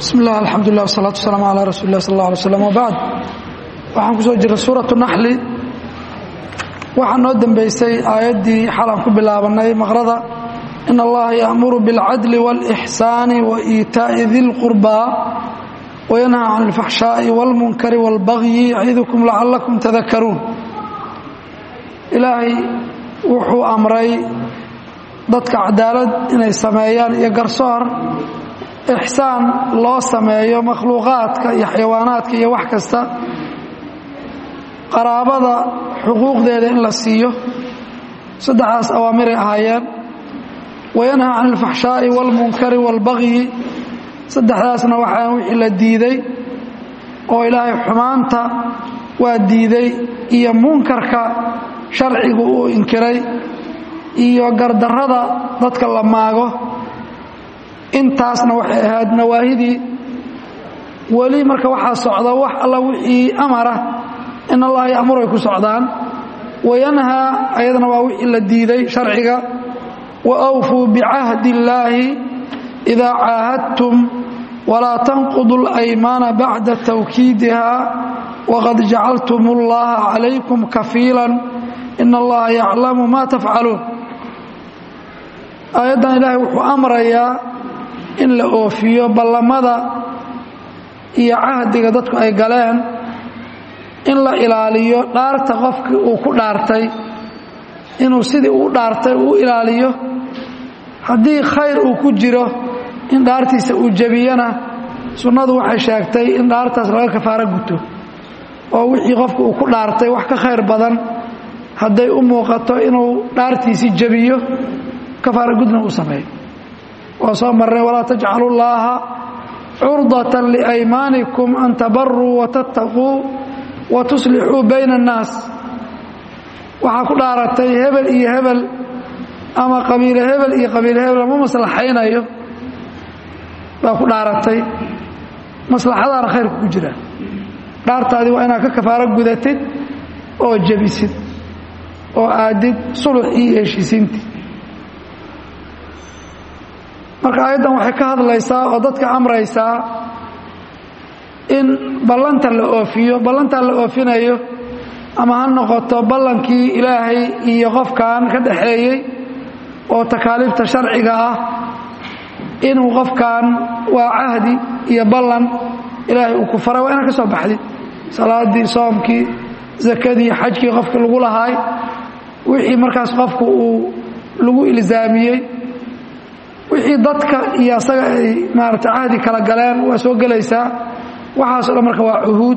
bismi illah alxamdulilah wsalaatu wasalaamu calaa rasuuli lah sal alla alay slam wabacd waxaan ku soo jirray suuratu naxli waxaa noo dembeysay aayaddii xalaan ku bilaabannay maqrada in allaha yaamuru biاlcadli wاlإxsaani wa iitaaءi di lqurbaa wayanhaa can اlfaxshaaءi wاlmunkari wاlbagyi yacidukum lacalakum tadakaruun ilaahay wuxuu amray dadka cadaalad inay sameeyaan iyo garsoor ixsaan loo sameeyo makhluuqaadka iyo xayawaanaadka iyo wax kasta qaraabada xuquuqdeeda in la siiyo saddexdaas awaamiray ahaayeen wayanhaa can alfaxshaa'i wاlmunkari wاlbagyi saddexdaasna waxaa wixii la diiday oo ilaahay xumaanta waa diiday iyo munkarka sharcigu uu inkiray iyo gardarrada dadka la maago intaasna waxay ahayd nawaahidii weli marka waxaa socda wax alla wixii amara in allaha ya'muru ay ku socdaan wayanhaa ayadana waa wixii la diiday sharciga wa awfuu bicahdi illaahi idaa caahadtum walaa tanqudu اlaymaana bacda tawkiidiha waqad jacaltum اllaha calaykum kafiilan in allaha yaclamu ma tafcaluun aayaddan ilaahay wuxuu amrayaa in la oofiyo ballamada iyo cahdiga dadku ay galeen in la ilaaliyo dhaarta qofkii uu ku dhaartay inuu sidii uu dhaartay uu ilaaliyo haddii khayr uu ku jiro in dhaartiisa uu jebiyana sunnadu waxay sheegtay in dhaartaas laga kafaaro guto oo wixii qofka uu ku dhaartay wax ka khayr badan hadday u muuqato inuu dhaartiisii jebiyo kafaaro gudna uu sameeyo waa soo marnay walaa tajcalu llaaha curdata liaymaanikum an tabaruu watattaquu wa tuslixuu bayna annaas waxaa ku dhaaratay hebel iyo hebel ama qabiile hebel iyo qabiile hebel lama maslaxaynayo baa ku dhaaratay maslaxadaana khayrku ku jira dhaartaadii waa inaad ka kafaaro gudatid oo jebisid oo aadid sulux iyo heshiisiintii marka aayaddan waxay ka hadlaysaa oo dadka amraysaa in ballanta la oofiyo ballantaa la oofinayo ama ha noqoto ballankii ilaahay iyo qofkan ka dhaxeeyey oo takaaliifta sharciga ah inuu qofkan waa cahdi iyo ballan ilaahay uu ku faray waa inaad ka soo baxdid salaadii soomkii zakadii xajkii qofkii lagu lahaay wixii markaas qofku uu lagu ilzaamiyey wixii dadka iyo asaga ay maarata cahdi kala galeen waa soo gelaysaa waxaaso dhan marka waa cuhuud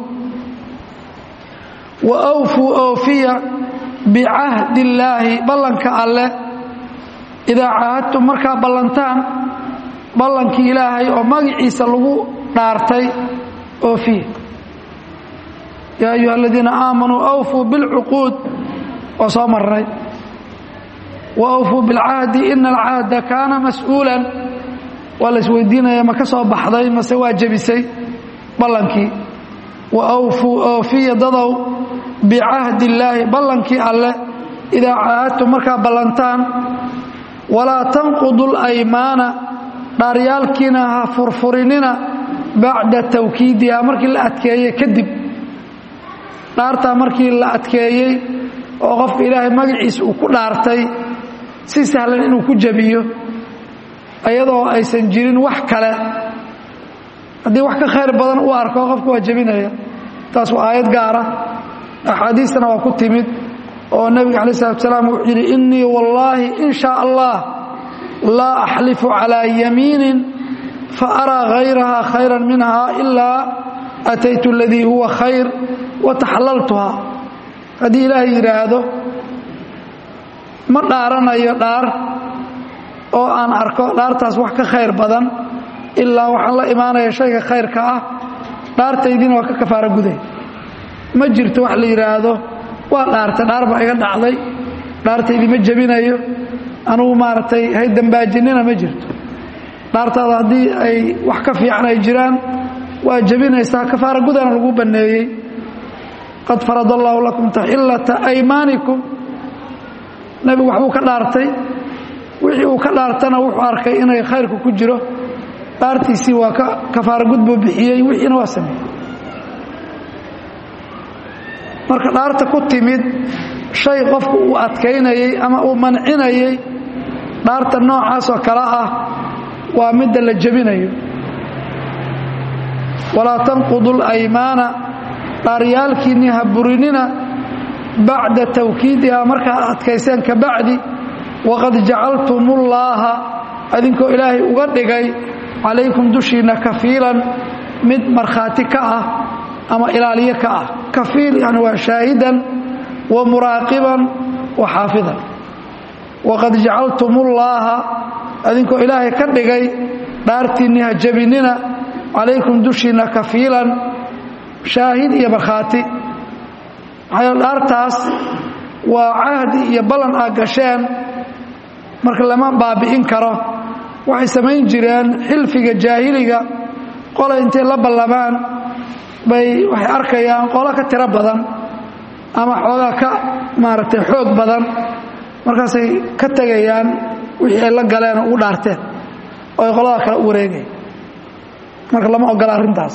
wa awfuu oofiya bicahdi illaahi ballanka alleh idaa caahadtum markaa ballantaan ballankii ilaahay oo magaciisa lagu dhaartay oofiya yaa ayuha aladiina aamanuu awfuu bilcuquud waa soo marnay wa awfuu bilcahdi ina alcahda kaana mas-uulan waa la isweydiinaya ma ka soo baxday mase waa jebisay ballankii wa awfuu oofiya dadow bicahdi illaahi ballankii alleh idaa caahadtum markaa ballantaan walaa tanqudu laymaana dhaaryaalkiina ha furfurinina bacda tawkiidiha markii la adkeeyey kadib dhaartaa markii la adkeeyey oo qofka ilaahay magaciisa uu ku dhaartay si sahlan inuu ku jebiyo iyadoo aysan jirin wax kale haddii wax ka khayr badan u arko qofka waa jebinaya taas waa aayad gaara axaadiistana waa ku timid oo nebiga calayi salatu salaam wuxuu yidhi innii wallaahi in shaa allah laa axlifu calaa yamiinin fa araa hayraha khayran minha ilaa ataytu aladii huwa khayr wa taxallaltuhaa haddii ilaahay yidhaahdo ma dhaaranayo dhaar oo aan arko dhaartaas wax ka khayr badan ilaa waxaan la imaanaya shayga khayrka ah dhaartaydiina waa ka kafaaro guday ma jirto wax la yidhaahdo waa dhaartay dhaar baa iga dhacday dhaartaydii ma jebinayo anugu maaragtay hay dambaajinina ma jirto dhaartaada haddii ay wax ka fiican ay jiraan waa jebinaysaa kafaaro gudana lagu banneeyey qad farad allaahu lakum taxillata aymaanikum nebigu waxbuu ka dhaartay wixii uu ka dhaartana wuxuu arkay inay khayrku ku jiro dhaartiisii waa ka kafaaro gud buu bixiyey wixiina waa sameeyey marka dhaarta ku timid shay qofku uu adkaynayey ama uu mancinayey dhaarta noocaasoo kale ah waa midda la jebinayo walaa tanqudu laymaana dhaaryaalkiinni ha burinina bacda tawkiidihaa markaa adkayseen ka bacdi waqad jacaltumullaaha adinkoo ilaahay uga dhigay calaykum dushiinna kafiilan mid markhaati ka ah ama ilaaliyo ka ah kafiil yani waa shaahidan wa muraaqiban wa xaafidan waqad jacaltumullaaha adinkoo ilaahay ka dhigay dhaartiinni ha jebinina calaykum dushiinna kafiilan shaahid iyo markhaati maxaa dhaartaas waa cahdi iyo ballan aad gasheen marka lama baabi'in karo waxay samayn jireen xilfiga jaahiliga qola intay la ballamaan bay waxay arkayaan qolo ka tiro badan ama xoogaa ka maaragtay xoog badan markaasay ka tegayaan wixii ay la galeen oo ugu dhaarteen oo ay qolada kale u wareegaya marka lama ogola arrintaas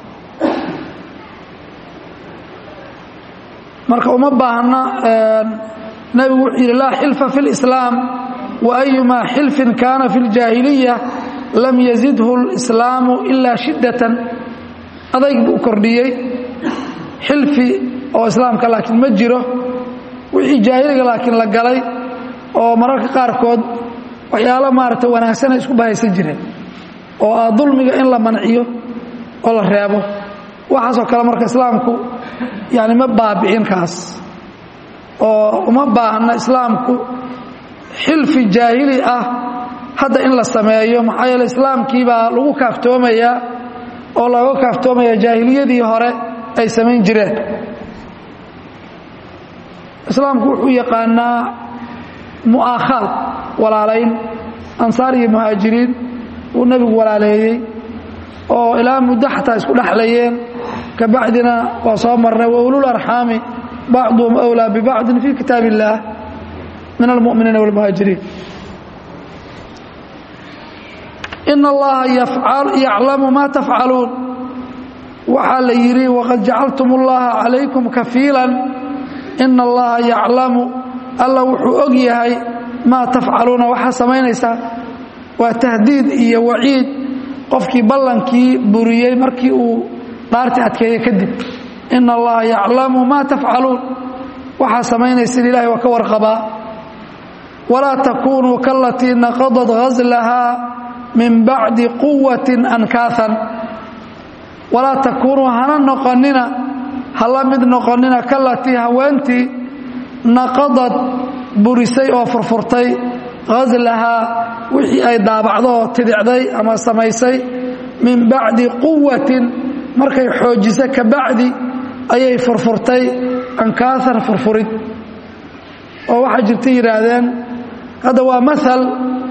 marka uma baahna nebigu wuxuu yidhi laa xilfa fi اlislaam waayumaa xilfin kaana fi اljaahiliya lam yazidhu اlislaamu ilaa shiddatan adayg buu u kordhiyey xilfi oo islaamka laakiin ma jiro wixii jaahiliga laakiin la galay oo mararka qaarkood waxyaalo maaragta wanaagsanay isku bahaysan jireen oo ah dulmiga in la manciyo oo la reebo waxaasoo kale marka islaamku yani ma baabi'in kaas oo uma baahna islaamku xilfi jaahili ah hadda in la sameeyo maxaa yeele islaamkii baa lagu kaaftoomayaa oo looga kaaftoomaya jaahiliyadii hore ay samayn jireen islaamku wuxuu yaqaanaa mu'aakhaad walaalayn ansaar iyo muhaajiriin uu nebigu walaaleeyey oo ilaa muddo xataa isku dhexlayeen ka bacdina waa soo marnay waulul arxaami bacduhum أwlىa bibacdin fi kitaab اllaah min almu'miniina wاlmuhaajiriin in allaha yaclamu ma tafcaluun waxaa la yidhi waqad jacaltum اllaha calaykum kafiilan ina allaha yaclamu alla wuxuu og yahay maa tafcaluuna waxaa samaynaysaa waa tahdiid iyo waciid qofkii ballankii buriyey markii uu dhaartii adkeeye kadib ina allaha yaclamu maa tafcaluun waxaa samaynaysin ilahay waa ka warqabaa walaa takunuu kalatii naqadad ghaslahaa min bacdi quwati ankaaan walaa takuunuu hana noqonina hala mid noqonina kalatii haweentii naqadad burisay oo furfurtay ghaslahaa wixii ay daabacdo oo tidicday ama samaysay min bacdi quwatin markay xoojisa ka bacdi ayay furfurtay ankaaan furfurid oo waxaa jirta yidhaahdeen hadda waa maal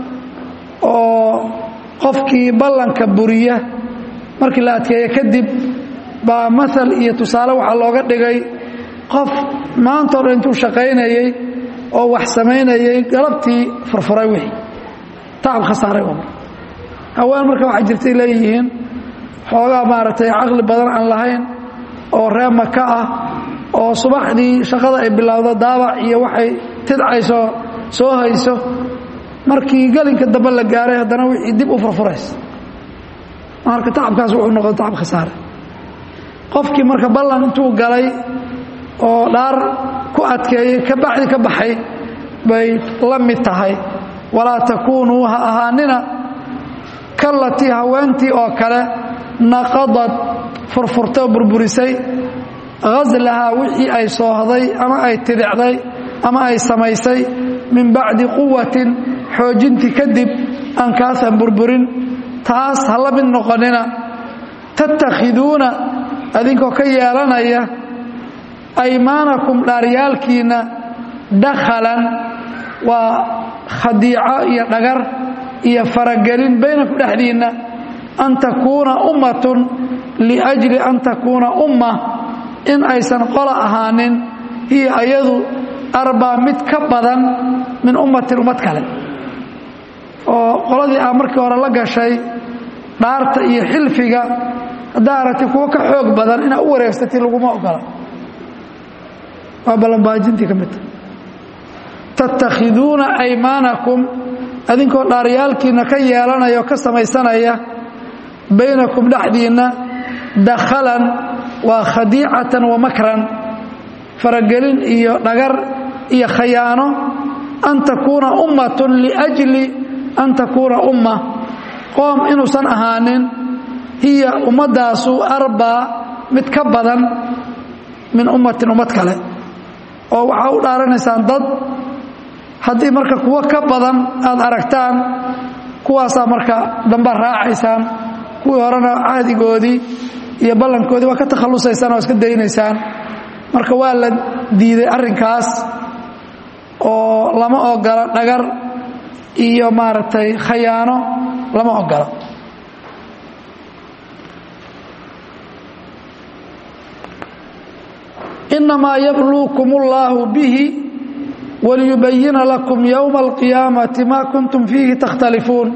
oo qofkii ballanka buriya markii la adkeeye kadib baa maal iyo tusaale waxaa looga dhigay qof maantao dhan intuu shaqaynayey oo wax samaynayey galabtii furfuray wixii tacab khasaaray oo haween marka waxaa jirtay leeyihiin xoogaa maaragtay caqli badan aan lahayn oo ree maka ah oo subaxdii shaqada ay bilowdo daabac iyo waxay tidcayso soo hayso markii gelinka dambe la gaaray haddana wixii dib u furfuraysa marka tacabkaas wuxuu noqda tacab khasaare qofkii marka ballan intuu galay oo dhaar ku adkeeyey ka bacdi ka baxay bay la mid tahay walaa takuunuu ha ahaanina kalatii haweentii oo kale naqadad furfurtay oo burburisay ghaslahaa wixii ay soohday ama ay tidicday ama ay samaysay min bacdi quwatin xoojintii kadib ankaasan burburin taas ha la mid noqonina tattakhiduuna adinkoo ka yeelanaya aymaanakum dhaaryaalkiinna dakhalan waa khadiico iyo dhagar iyo faragelin baynakum dhexdiinna an takuuna ummatun liajli an takuuna umma in aysan qola ahaanin hiya ayadu arbaa mid ka badan min ummatin ummad kale oo qoladii aa markii hore la gashay dhaarta iyo xilfiga haddaa aragtay kuwo ka xoog badan inaad u wareegsatay laguma ogola waa ballanbaajintii ka midta tattakhiduuna aymaanakum adinkoo dhaaryaalkiinna ka yeelanaya oo ka samaysanaya baynakum dhexdiinna dakhalan waa khadiicatan wa makran faragelin iyo dhagar iyo khayaano an takuuna ummatun liajli an takuuna umma qoom inuusan ahaanin hiya ummaddaasu arbaa mid ka badan min ummatin ummad kale oo waxaa u dhaaranaysaan dad haddii marka kuwo ka badan aad aragtaan kuwaasaa marka damba raacaysaan kuwii horena cahdigoodii iyo ballankoodii waa ka takhallusaysaan oo iska daynaysaan marka waa la diiday arrinkaas oo lama ogola dhagar iyo maaragtay khayaano lama ogola inamaa yabluukum اllaahu bihi waliyubayina lakum yowma alqiyaamati ma kuntum fiihi takhtalifuun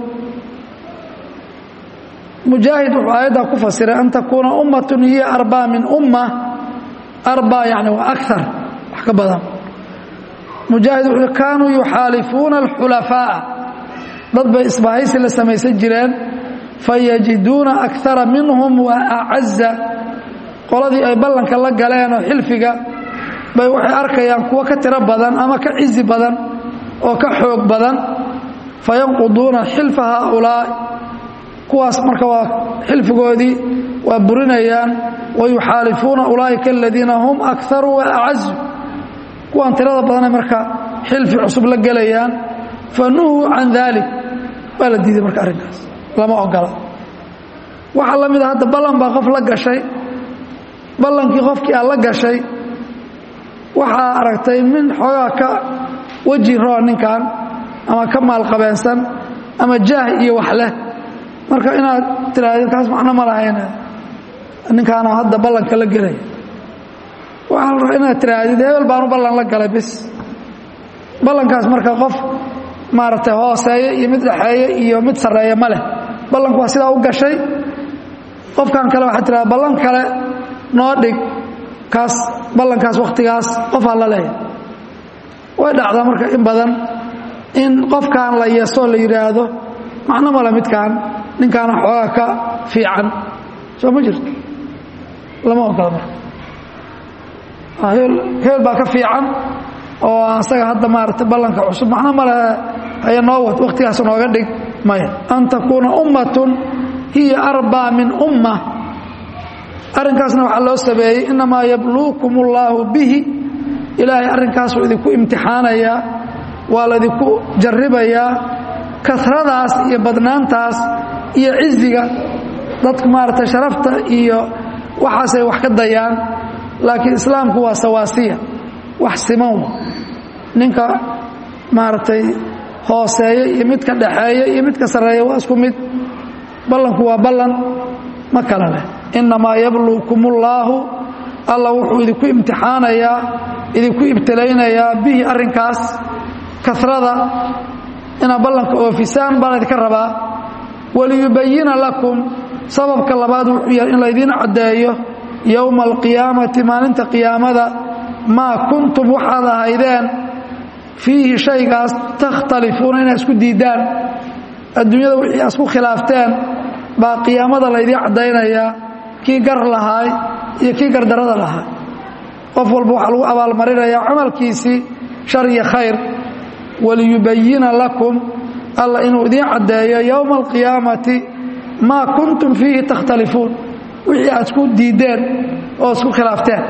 mujaahid wuxuu aayaddaa ku fasiray an takuuna ummatun hiya arbaa min umma arbaa yani waa akar wax ka badan mujaahid wuxuu kaanuu yuxaalifuuna alxulafaa'a dad bay isbahaysi la samaysan jireen fayajiduuna akara minhum wa acaza qoladii ay ballanka la galeen oo xilfiga bay waxay arkayaan kuwo ka tiro badan ama ka cizi badan oo ka xoog badan fayanquduuna xilfa haaulaa kuwaas marka waa xilfigoodii waa burinayaan wayuxaalifuuna ulaa'ika aladiina hum akaru wa acazu kuwaan tirada badana marka xilfi cusub la gelayaan fanuhuu can dalik waa la diiday marka arrinkaas lama ogola waxaa la mid a hadda ballan baa qof la gashay ballankii qofkii aad la gashay waxaa aragtay min xoogaa ka weji roo ninkan ama ka maalqabeensan ama jaah iyo wax leh marka inaad tiraahdo kaas macno ma lahayn ninkaana hadda ballanka la gelaya waxaa la rabaa inaad tiraahdid hebel baanu ballan la galay bis ballankaas marka qof maaragtay hooseeyo iyo mid dhexeeyo iyo mid sarreeya ma leh ballanku waa sidaa u gashay qofkan kale waxaad tirahda ballan kale noo dhig kaas ballankaas wakhtigaas qofaa la leeyahay way dhacdaa marka in badan in qofkan la yeesoo la yidhaahdo macno male midkaan ninkaana xoogaa ka fiican soo ma jirto lama ogola marka heel baa ka fiican oo asaga hadda maaragtay ballanka cusub macno male haya noo wad wakhtigaas nooga dhig maya an takuuna ummatun hiya arbaa min umma arrinkaasna waxaa loo sameeyey inamaa yabluukum اllaahu bihi ilaahay arrinkaasuu idinku imtixaanayaa waa laydinku jarribayaa kasradaas iyo badnaantaas iyo ciziga dadku maaragtay sharafta iyo waxaasay wax ka dayaan laakiin islaamku waa sawaasiya wax siman ninka maaragtay hooseeya iyo midka dhaxeeya iyo midka sarreeya waa isku mid ballanku waa ballan ma kala leh innamaa yabluukum ullaahu alla wuxuu idinku imtixaanayaa idinku ibtilaynayaa bihi arrinkaas kasrada inaad ballanka oofisaan baan idinka rabaa waliyubayina lakum sababka labaad wuxuu yahay in laydiin caddeeyo yowma alqiyaamati maalinta qiyaamada maa kuntum waxaad ahaydeen fiihi shaygaas takhtalifuuna inaad isku diiddaan adduunyada wixii aad isku khilaafteen baa qiyaamada laydiin caddaynayaa kii gar lahaay iyo kii gardarada lahaa qof walba waxaa lagu abaalmarinayaa camalkiisii shar iyo khayr waliyubayina lakum alla inuu idiin caddeeyo yowma alqiyaamati maa kuntum fiihi takhtalifuun wixii aad isku diiddeen oo isku khilaafteen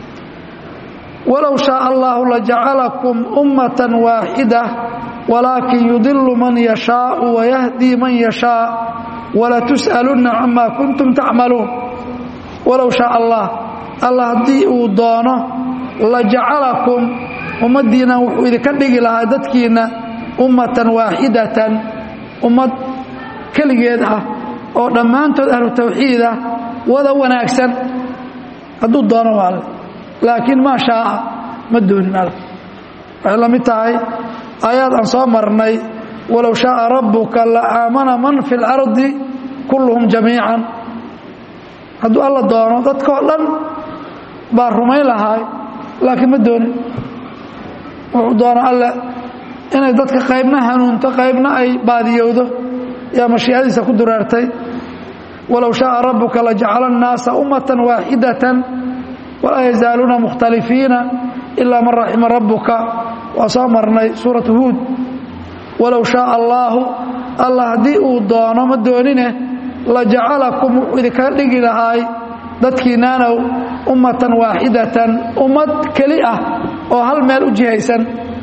walow shaaa allahu lajacalakum ummatan waaxida walaakin yudilu man yashaau wayahdii man yashaa walatus'alunna camaa kuntum tacmaluun walow shaaa allah alla haddii uu doono lajacalakum ummaddiinna wuxuu idinka dhigi lahaa dadkiinna ummatan waaxidatan ummad keligeed ah oo dhammaantood ahlu tawxiid ah wada wanaagsan hadduu doono waa alle laakiin maa shaaa ma doonin alle waxay la mid tahay aayaad aan soo marnay walow shaaa rabbuka la aamana man fi اlardi kulluhum jamiican hadduu alla doono dadkao dhan baa rumayn lahaay laakiin ma doonin wuxuu doono alle inay dadka qaybna hanuunto qaybna ay baadiyowdo yaa mashiicadiisa ku dureertay walow shaaa rabuka lajacala annaasa ummatan waaxidatan walaa yazaaluuna mukhtalifiina ilaa man raxima rabuka waa soo marnay suuratu huud walow shaaa allaahu allah haddii uu doono ma doonine lajacalakum wuxuu idinkaga dhigi lahaay dadkiinaanow ummatan waaxidatan ummad keli ah oo hal meel u jihaysan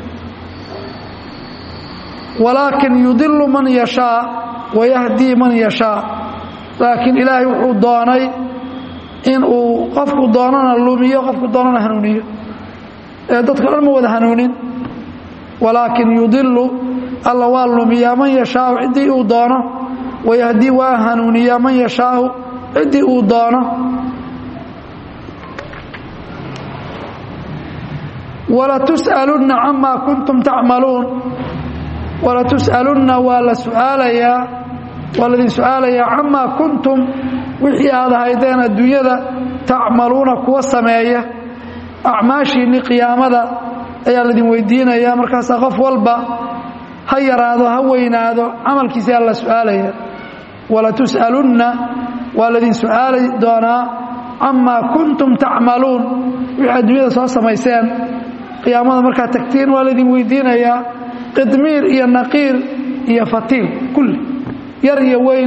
walaakin yudilu man yashaa wayahdii man yashaa laakiin ilaahay wuxuu doonay in uu qofku doonana lumiyo qofku doonana hanuuniyo ee dadka dhan ma wada hanuunin walaakin yudilu alla waa lumiyaa man yashaau ciddii uu doono wayahdii waa hanuuniyaa man yashaau ciddii uu doono walatus'alunna camaa kuntum tacmaluun walatus'alunna waa la suaalayaa waa laidin su-aalayaa camaa kuntum wixii aad ahaydeen adduunyada tacmaluuna kuwa sameeya acmaashiinni qiyaamada ayaa laidin weydiinayaa markaasaa qof walba ha yaraado ha weynaado camalkiisa aa la su-aalaya walatus'alunna waa laydin su-aali doonaa camaa kuntum tacmaluun wixii adduunyada soo samayseen qiyaamada markaad tagtiin waa laydin weydiinayaa qidmiir iyo naqiir iyo fatiil kulli yar iyo weyn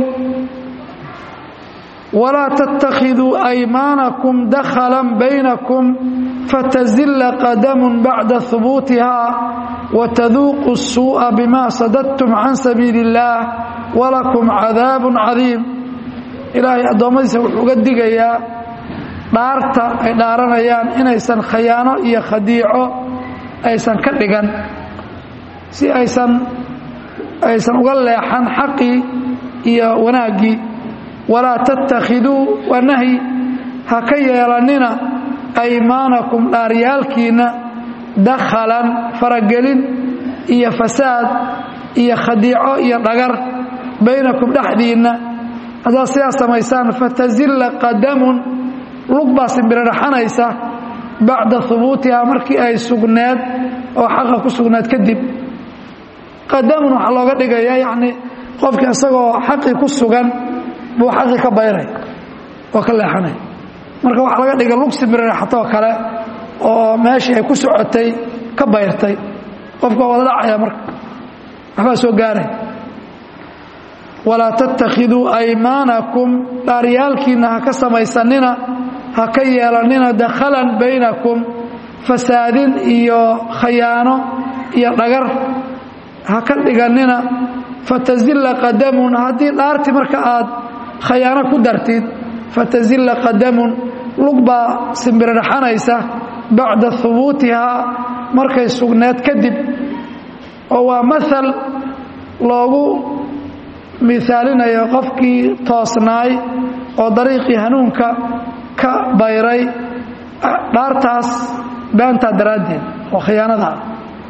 walaa tattakhiduu aymaanakum dakhalan baynakum fatazilla qadamun bacda hubuutihaa wataduuqu الsuuءa bima sadadtum can sabiili اllaah walakum cadaabun cadiim ilaahay addoommadiisa wuxuu uga digayaa dhaarta ay dhaaranayaan inaysan khayaano iyo khadiico aysan ka dhigan si aysan aysan uga leexan xaqii iyo wanaaggii walaa tattakhiduu waa nahyi ha ka yeelannina aymaanakum dhaaryaalkiinna dakhalan faragelin iyo fasaad iyo khadiico iyo dhagar baynakum dhexdiinna haddaad sidaas samaysaan fatazilla qadamun lug baa simbiriraxanaysa bacda hubuutihaa markii ay sugneed oo xaqa ku sugneed kadib qadamun waxaa looga dhigayaa yacni qofkii isagoo xaqii ku sugan buu xaqii ka bayray oo ka leexanay marka waxaa laga dhiga lug simbiriraxatoo kale oo meeshii ay ku socotay ka bayrtay qofka waa wada dhacaya marka waxbaa soo gaaray walaa tattakhiduu aymaanakum dhaaryaalkiinna ha ka samaysanina ha ka yeelannina dakhalan baynakum fasaadin iyo khayaano iyo dhagar ha ka dhigannina fatazilla qadamun haddii dhaartii marka aad khayaano ku dartid fatazilla qadamun lug baa simbiriraxanaysa bacda hubuutihaa markay sugneed kadib oo waa maal loogu miaalinayo qofkii toosnaay oo dariiqii hanuunka ka bayray dhaartaas beentaa daraaddeed oo khiyaanada ah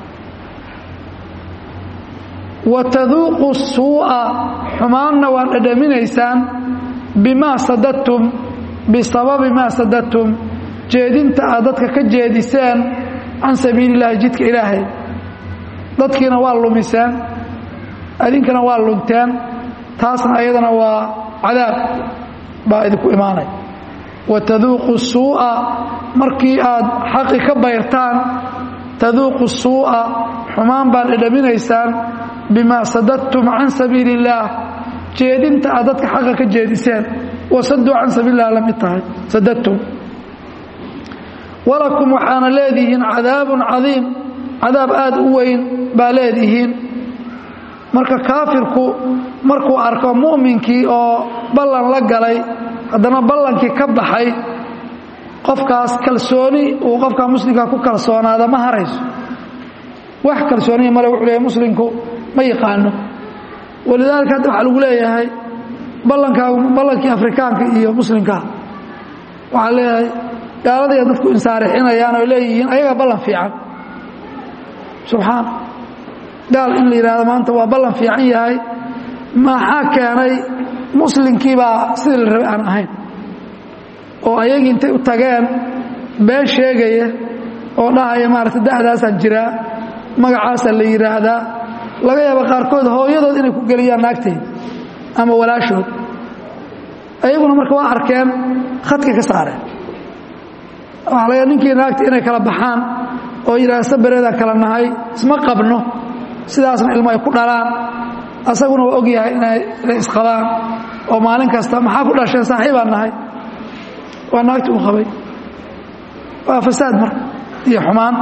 wa taduuqu suu'a xumaanna waad dhadhaminaysaan bimaa sadadtum bisababi maa sadadtum jeedinta aad dadka ka jeediseen can sabiili illaahi jidka ilaahay dadkiina waa lumiseen idinkana waa lunteen taasna ayadana waa cadaab baa idinku imaanay wa taduuqu suu'a markii aad xaqi ka bayrtaan taduuqu suu'a xumaan baad dhedhaminaysaan bimaa sadadtum can sabiili illaah jeedinta aad dadka xaqa ka jeediseen wasaduu can sabiili lah la mid tahay sadadtum walakum waxaana leedihiin cadaabun cadiim cadaab aad u weyn baa leedihiin marka kaafirku markuu arko mu'minkii oo ballan la galay haddana ballankii ka baxay qofkaas kalsooni uu qofka muslimka ku kalsoonaada ma harayso wax kalsooniya male wuxuu leeyahay muslimku ma yaqaano walidaalika hadda waxaa lagu leeyahay ballankaagu ballankii afrikaanka iyo muslimka waxaa leeyahay gaaladayaa dadku insaarixinayaan oo leeyihiin ayagaa ballan fiican subxaana gaal in la yidhahdo maanta waa ballan fiican yahay maxaa keenay muslimkii baa sidii la rabay aan ahayn oo ayagii intay u tageen been sheegaya oo dhahaya maaragtay da'daasaan jiraa magacaasaa la yidhaahdaa laga yaaba qaarkood hooyadood inay ku geliyaan naagteed ama walaashood ayaguna marka waa arkeen khadkii ka saareen waxaa laga ninkii naagta inay kala baxaan oo yidhaha sabareedaan kala nahay isma qabno sidaasna ilmo ay ku dhalaan asaguna waa og yahay inay isqabaan oo maalin kasta maxaa ku dhasheen saaxiibaan nahay waa naagti u qabay waa fasaad marka iyo xumaan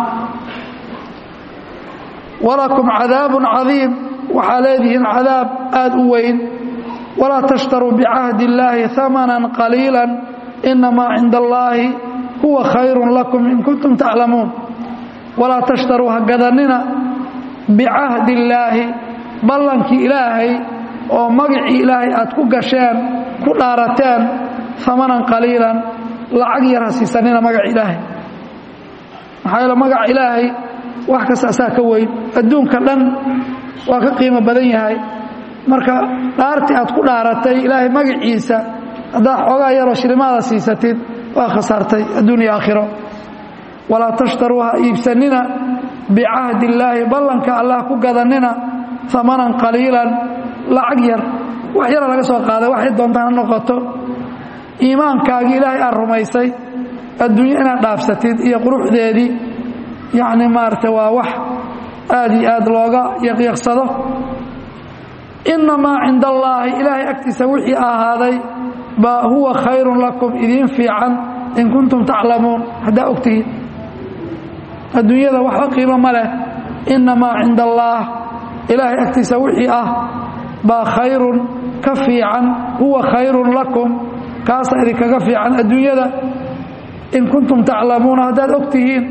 walakum cadaabun cadiim waxaa leedihiin cadaab aad u weyn walaa tashtaruu bicahdi illaahi amanan qaliila inamaa cinda allaahi huwa khayrun lakum in kuntum taclamuun walaa tashtaruu ha gadanina bicahdi illaahi ballankii ilaahay oo magacii ilaahay aad ku gasheen ku dhaarateen amanan qaliilan lacag yar ha siisanina magaca ilaahay maxaa yeele magaca ilaahay wax kasta asaa ka weyn adduunka dhan waa ka qiimo badan yahay marka dhaartii aad ku dhaaratay ilaahay magaciisa haddaad xoogaa yaroo shilimaada siisatid waa khasaartay adduun iyo aakhiro walaa tashtaruu ha iibsanina bicahdi illaahi ballanka allah ku gadanina amanan qaliilan lacag yar wax yara laga soo qaaday waxay doontaan ha noqoto iimaankaagii ilaahay aad rumaysay adduunyo inaad dhaafsatid iyo quruxdeedii yacni maaragtay waa wax aad iyo aad looga yaqyaqsado innamaa cinda allaahi ilaahay agtiisa wixii ahaaday baa huwa khayrun lakum idiin fiican in kuntum taclamuun haddaa ogtihiin adduunyada waxba qiimo ma leh innamaa cinda allaah ilaahay agtiisa wixii ah baa khayrun ka fiican huwa khayrun lakum kaasa idinkaga fiican adduunyada in kuntum taclamuuna haddaad og tihiin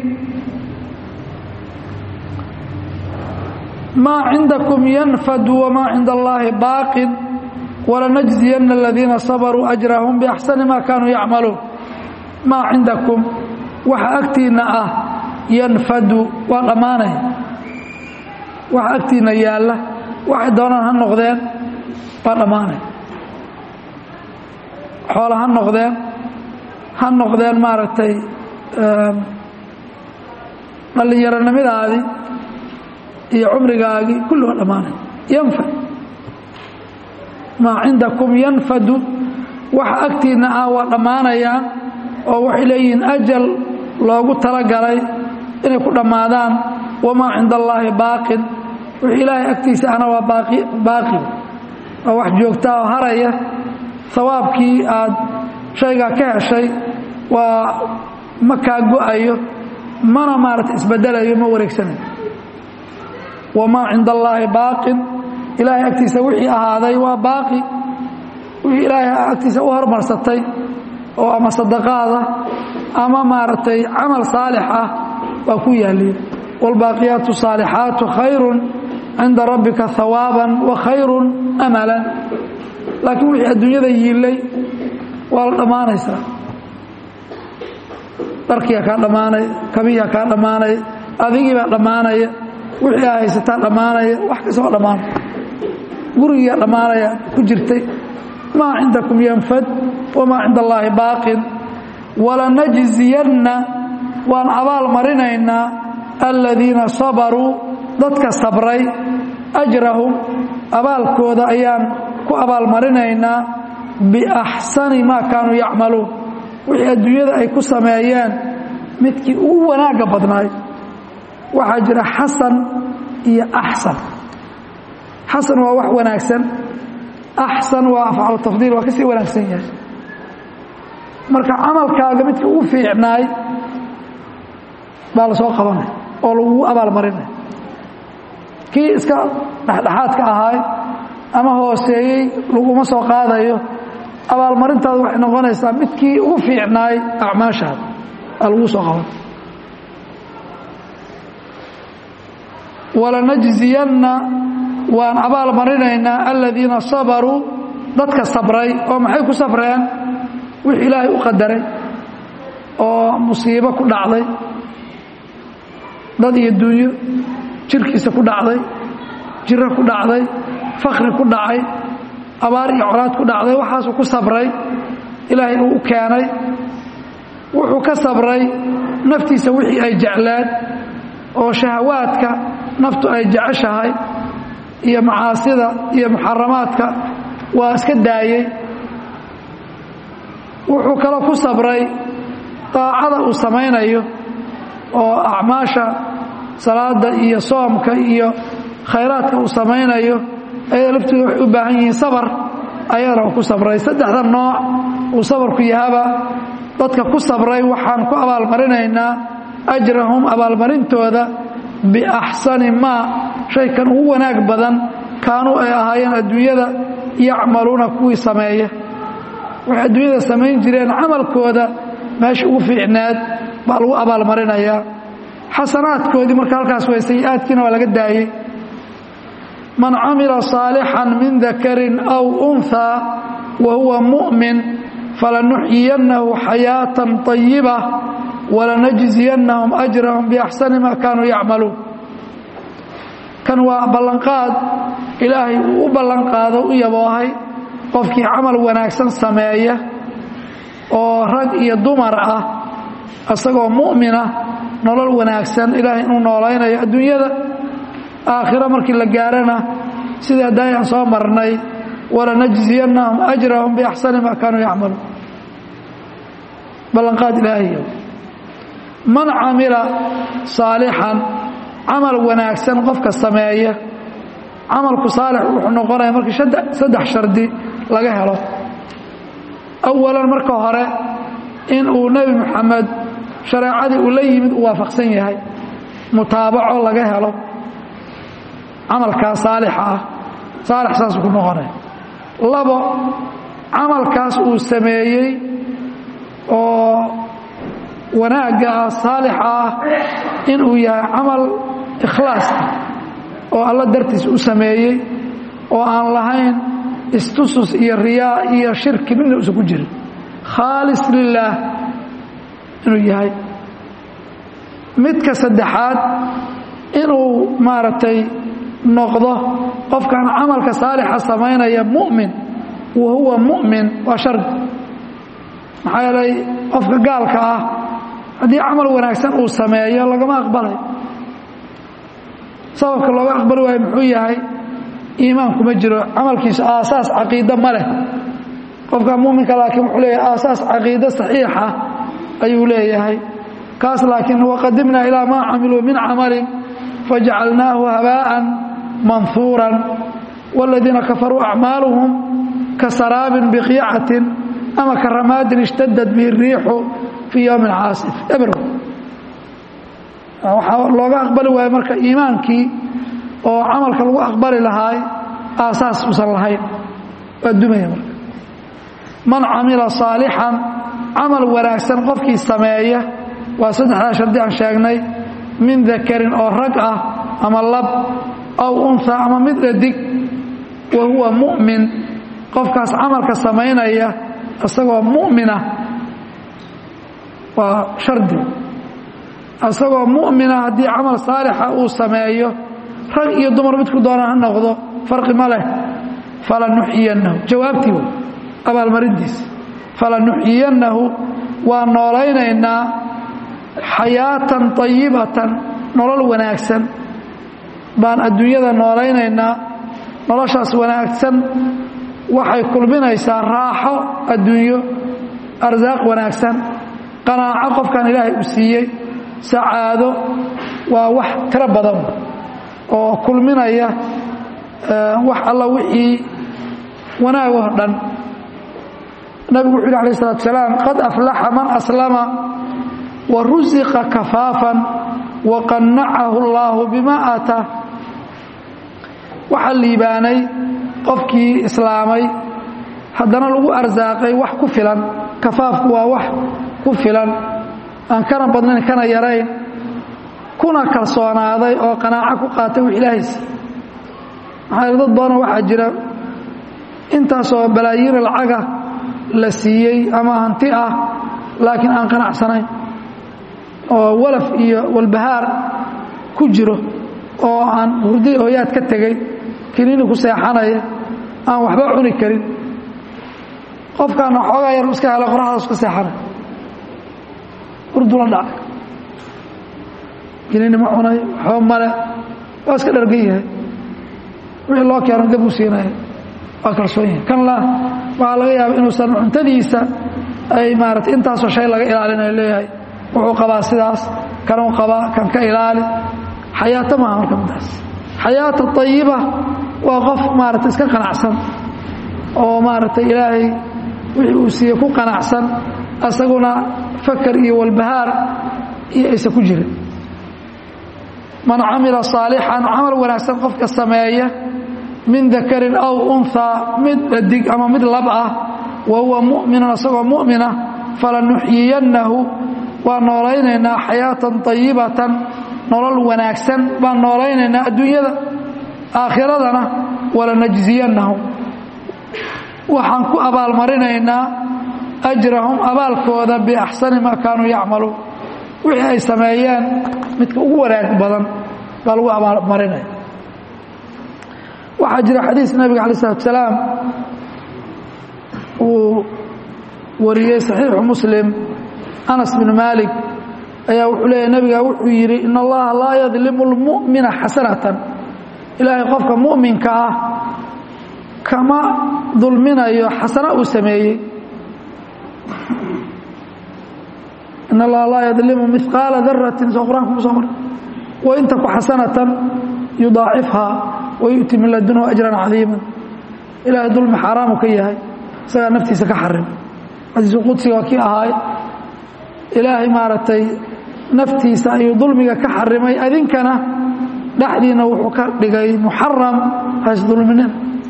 maa cindakum yanfadu wamaa cinda allaahi baaqin walanajziyanna aladiina sabaruu ajrahum biaxsani maa kaanuu yacmaluun maa cindakum waxa agtiinna ah yanfadu waa dhammaanaya waxa agtiinna yaalla waxay doonaan ha noqdeen waa dhammaanaya xoola ha noqdeen ha noqdeen maaragtay dhallinyaronimadaadii iyo cumrigaagii kulli waa dhammaanay yanfad maa cindakum yanfadu waxa agtiinna ah waa dhammaanayaan oo waxay leeyihiin ajal loogu talagalay inay ku dhammaadaan wamaa cinda allaahi baaqin wixii ilaahay agtiisa ahna waa baaqi waa wax joogtaa oo haraya hawaabkii aad shaygaa ka heshay waa ma kaa go-ayo mana maarata isbedelayo ma wareegsanayo wamaa cinda allaahi baaqin ilaahay agtiisa wixii ahaaday waa baaqi wixii ilaahay agtiisa u hormarsatay oo ama sadaqaada ama maaragtay camal saalix ah waa ku yaaliya wاlbaaqiyaatu saalixaatu khayrun cinda rabbika hawaaban wa khayrun amalan laakiin wixii adduunyada yiilay waa la dhammaanaysaa dharkiyaa kaa dhammaanaya kabiyaa kaa dhammaanaya adigiibaa dhammaanaya wixii aa haysataa dhammaanaya wax kasta waa dhammaanaya gurigiyaa dhammaanaya ku jirtay maa cindakum yanfad wamaa cinda allaahi baaqin walanajziyanna waan abaal marinaynaa aladiina sabaruu dadka sabray ajrahum abaalkooda ayaan ku abaalmarinaynaa biaxsani maa kaanuu yacmaluun wixii adduunyada ay ku sameeyeen midkii ugu wanaagga badnaay waxaa jira xasan iyo axsan xasan waa wax wanaagsan axsan waa afcalu tafdiil waa ka sii wanaagsan yahay marka camalkaaga midkii ugu fiicnaay baa la soo qabanaya oo lagugu abaalmarinaya kii iska dhexdhexaadka ahaay ama hooseeyey laguma soo qaadayo abaalmarintaadu waxay noqonaysaa midkii ugu fiicnaay acmaashaada aa lagu soo qaban walanajziyanna waan abaal marinaynaa aladiina sabaruu dadka sabray oo maxay ku sabreen wix ilaahay u qadaray oo musiibo ku dhacday dad iyo dunyo jirkiisa ku dhacday jiro ku dhacday fakri ku dhacay abaar iyo colaad ku dhacday waxaasuu ku sabray ilaahay uu u keenay wuxuu ka sabray naftiisa wixii ay jecleen oo shahawaadka naftu ay jeceshahay iyo macaasida iyo muxaramaadka waa iska daayey wuxuu kaloo ku sabray daacada uu samaynayo oo acmaasha salaada iyo soomka iyo khayraadka uu samaynayo ayada laftooda waxay u baahan yihiin sabar ayadana uu ku sabray saddexda nooc uu sabarku yahaba dadka ku sabray waxaan ku abaalmarinaynaa ajrahum abaalmarintooda biaxsani maa shaykan ugu wanaag badan kaanuu ay ahaayeen adduunyada yacmaluuna kuwii sameeya waxay adduunyada samayn jireen camalkooda meesha ugu fiicnaad baa lagu abaalmarinayaa xasanaadkoodii marka halkaas way sayi-aadkiina waa laga daayey man camila saalixan min dakarin aw unhaa wa huwa mu'min falanuxyiyannahu xayaatan طayiba walanajziyannahum ajrahum biaxsani ma kaanuu yacmaluun kan waa ballanqaad ilaahay uu u ballanqaado u yaboohay qofkii camal wanaagsan sameeya oo rag iyo dumar ah isagoo mu'mina nolol wanaagsan ilaahay inuu noolaynayo adduunyada aakhiro markii la gaarana sidii haddaay aan soo marnay walanajziyannahum ajrahum biaxsani ma kaanuu yacmaluun ballanqaad ilaahay man camila saalixan camal wanaagsan qofka sameeya camalku saalix wuxuu noqonaya markii saddex shardi laga helo awalan marka hore in uu nebi moxamed shareecadii uu la yimid uu waafaqsan yahay mutaabaco laga helo camalkaas saalixa ah saalix saasuu ku noqonaya labo camalkaas uu sameeyey oo wanaagga ah saalixa ah inuu yahay camal ikhlaaska oo alla dartiis u sameeyey oo aan lahayn istusus iyo riyaa iyo shirki midna usan ku jirin khaalis lilaah inuu yahay midka saddexaad inuu maaragtay noqdo qofkan camalka saalixa samaynaya mu'min wa huwa mu'min waa shardi maxaa yeelay qofka gaalka ah haddii camal wanaagsan uu sameeyo lagama aqbalay sababka looga aqbali waayo muxuu yahay iimaan kuma jiro camalkiisu aasaas caqiide ma leh qofka muminka laakiin wuxuu leeyahay aasaas caqiide saxiixa ayuu leeyahay kaas laakiin waqadimnaa ilaa maa camiluu min camalin fajacalnaahu habaa'an manhuuran wاladiina kafaruu acmaaluhum kasaraabin biqiicatin ama karamaadin ishtadad bihi الriixu fii yowmi caasif ebro waxaa looga aqbali waayo marka iimaankii oo camalka lagu aqbali lahaay aasaas usan lahayn waa dumaya marka man camila saalixan camal wanaagsan qofkii sameeya waa saddexdaa shardi aan sheegnay min dakarin oo rag ah ama lab aw unha ama mid dhadig wa huwa mu'min qofkaas camalka samaynaya isagoo mu'mina waa shardi isagoo mu'mina haddii camal saalixa uu sameeyo rag iyo dumar midku doona ha noqdo farqi ma leh falanuxyiyannahu jawaabtii wey abaalmarintiisa falanuxyiyannahu waa noolaynaynaa xayaatan طayibatan nolol wanaagsan baan adduunyada noolaynaynaa noloshaas wanaagsan waxay kulminaysaa raaxo adduunyo arsaaq wanaagsan qanaaco qofkan ilaahay u siiyey sacaado waa wax tiro badan oo kulminaya wax alla wixii wanaagoo dhan nabigu wuxu yhi alayه الsalatu salaam qad aflaxa man aslama wa rusiqa kafaafan wa qanacahu اllahu bima aataa waxaa liibaanay qofkii islaamay haddana lagu arsaaqay wax ku filan kafaafku waa wax ku filan aan kana badnayn kana yarayn kuna kalsoonaaday oo qanaaco ku qaatay wix ilaahaysi maxaa dad badanoo waxaa jira intaasoo balaayiina lacaga la siiyey ama hanti ah laakiin aan qanacsanayn oo walaf iyo walbahaar ku jiro oo aan hurdi hooyaad ka tegey kiniini ku seexanaya aan waxba cuni karin qofkaana xoogaa yar iska hela qoraxdaas ka seexanay urdula dhacay gelini ma cunay waxba male waa iska dhargan yahay wixii loo keeno gab u siinaya waa kalsoon yahay kan la waxaa laga yaaba inuusan cuntadiisa ay maaratay intaasoo shay laga ilaalinayo leeyahay wuxuu qabaa sidaas kanuu qabaa kan ka ilaali xayaato maaha marka midaas xayaata ayiba waa qof maarata iska qanacsan oo maaragtay ilaahay wixii uu siiye ku qanacsan asaguna fakar iyo walbahaar iyo aysan ku jirin man camila saalixan camal wanaagsan qofka sameeya min dakarin aw unhaa mid dhadig ama mid lab ah wa huwa mu'minun asagoo mu'mina falanuxyiyannahu waan noolaynaynaa xayaatan ayibatan nolol wanaagsan baan noolaynaynaa adduunyada aakhiradana walanajziyannahum waxaan ku abaalmarinaynaa ajrahum abaalkooda biaxsani maa kaanuu yacmaluun wixii ay sameeyeen midka ugu wanaag badan baa lagu abaalmarinaya waxaa jira xadiis nabiga alay slatu salaam uu wariyey saxiixu muslim anas bnu maalik ayaa wuxuu leeyahy nabiga wuxuu yidhi in allaha laa yadlimu lmu'mina xasanatan ilaahay qofka mu'minka ah kama dulminayo xasano uu sameeyey in allaha laa yadlimu mihqaala daratin soo qur-aanka ku soo mar wain taku xasanatan yudaacifhaa wayu'ti min ladunhu ajran cadiima ilaahay dulmi xaaraamu ka yahay isagaa naftiisa ka xarim xadiisu qudsiga waa kii ahaay ilaahay maaragtay naftiisa ayuu dulmiga ka xarimay adinkana dhexdiina wuxuu ka dhigay muxaram haysdulminin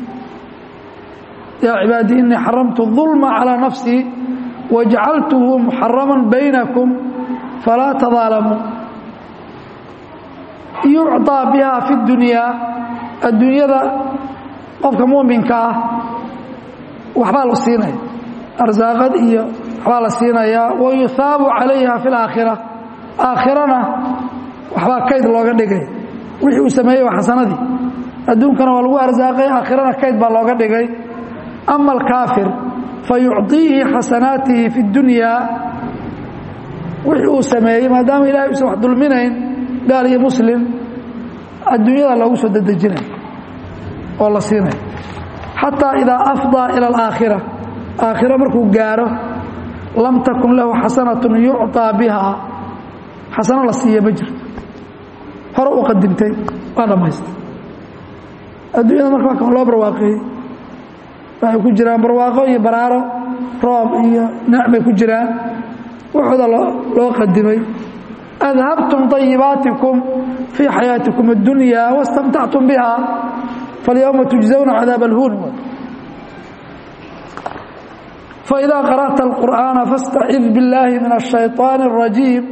yaa cibaadii inii xaramtu ظulma calىa nafsii wajacaltuhu muxarama baynakum falaa tadaalamuu yucطىa biha fi اdunyaa adduunyada qofka muminka ah waxbaa la siinaya arsaaqad iyo waxbaa la siinayaa wayuhaabu calayha fi اlaakhira aakhirana waxbaa kayd looga dhigay wixii uu sameeyey waa xasanadii adduunkana waa lagu arsaaqay aakhirana kayd baa looga dhigay ama alkaafir fayucطiihi xasanaatihi fi اdunyaa wixii uu sameeyey maadaama ilahay usan wax dulminayn gaal iyo muslim adduunyada loogu soo dedejinay oo la siinay xataa idaa afضىa ilى اlaakhira aakhiro markuu gaaro lam takun lahu xasanaة yucطىa biha xasano la siiya ma jirto hore u qadimtay waa dhammaystay adduunyada marka waa kan loo barwaaqeeyey waxay ku jiraan barwaaqo iyo baraaro roob iyo necbay ku jiraan waxooda loo qadimay adhabtum طayibaatikum fii xayaatikum اddunya wastamtactum biha faاlyowma tujزawna cadaab اlhuun faإida qarأta الqur'aana faاstacid biاllahi min الشhayطaan الrajiim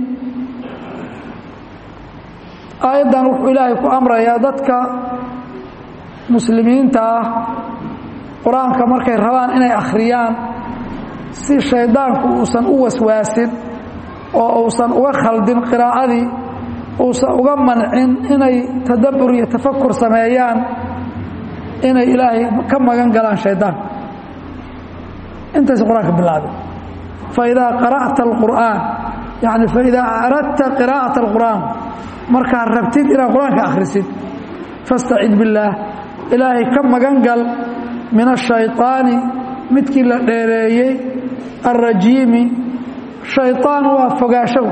aayaddan wuxuu ilaahay ku amrayaa dadka muslimiinta ah qur-aanka markay rabaan inay akhriyaan si shaydaanku uusan u waswaasin oo uusan uga khaldin qiraa'adii uusan uga mancin inay tadabbur iyo tafakur sameeyaan inay ilaahay ka magan galaan shaydaanka intays qur-aanka bilaabay faidaa qara'ta alqur'aan yani faidaa aradta qiraa'ata alqur'aan markaad rabtid inaad qur-aanka akhrisid fastacid billaah ilaahay ka magan gal min ashayطaani midkii la dheereeyey alrajiimi shayطaan waa fogaasho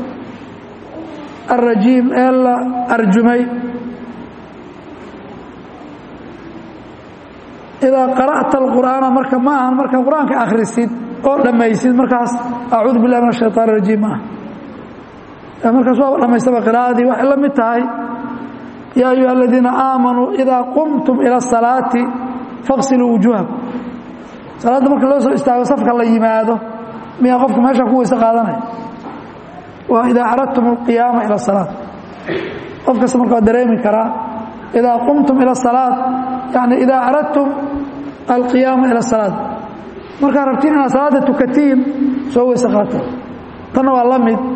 alrajiim ee la arjumay idaa qara'ta alqur'aana marka ma ahan markaa qur-aanka akhrisid oo dhammaysid markaas acuudu billahi min ashayطaan arajiim ma aha markaas waaba dhammaystaba qiraa'adii waxay la mid tahay yaa ayuha aladiina aamanuu idaa qumtum ila asalaati faqsiluu wujuuhakum salaadda marka loo soo istaago safka la yimaado miyaa qofka meesha ku weyse qaadanaya waa idaa aradtum alqiyaama ila asalaat qof kasta marka waa dareemi karaa idaa qumtum ila asalaat yani idaa aradtum alqiyaama ila asalaat markaad rabtiin inaad salaadda tukatiin soo weyse qaata tanna waa la mid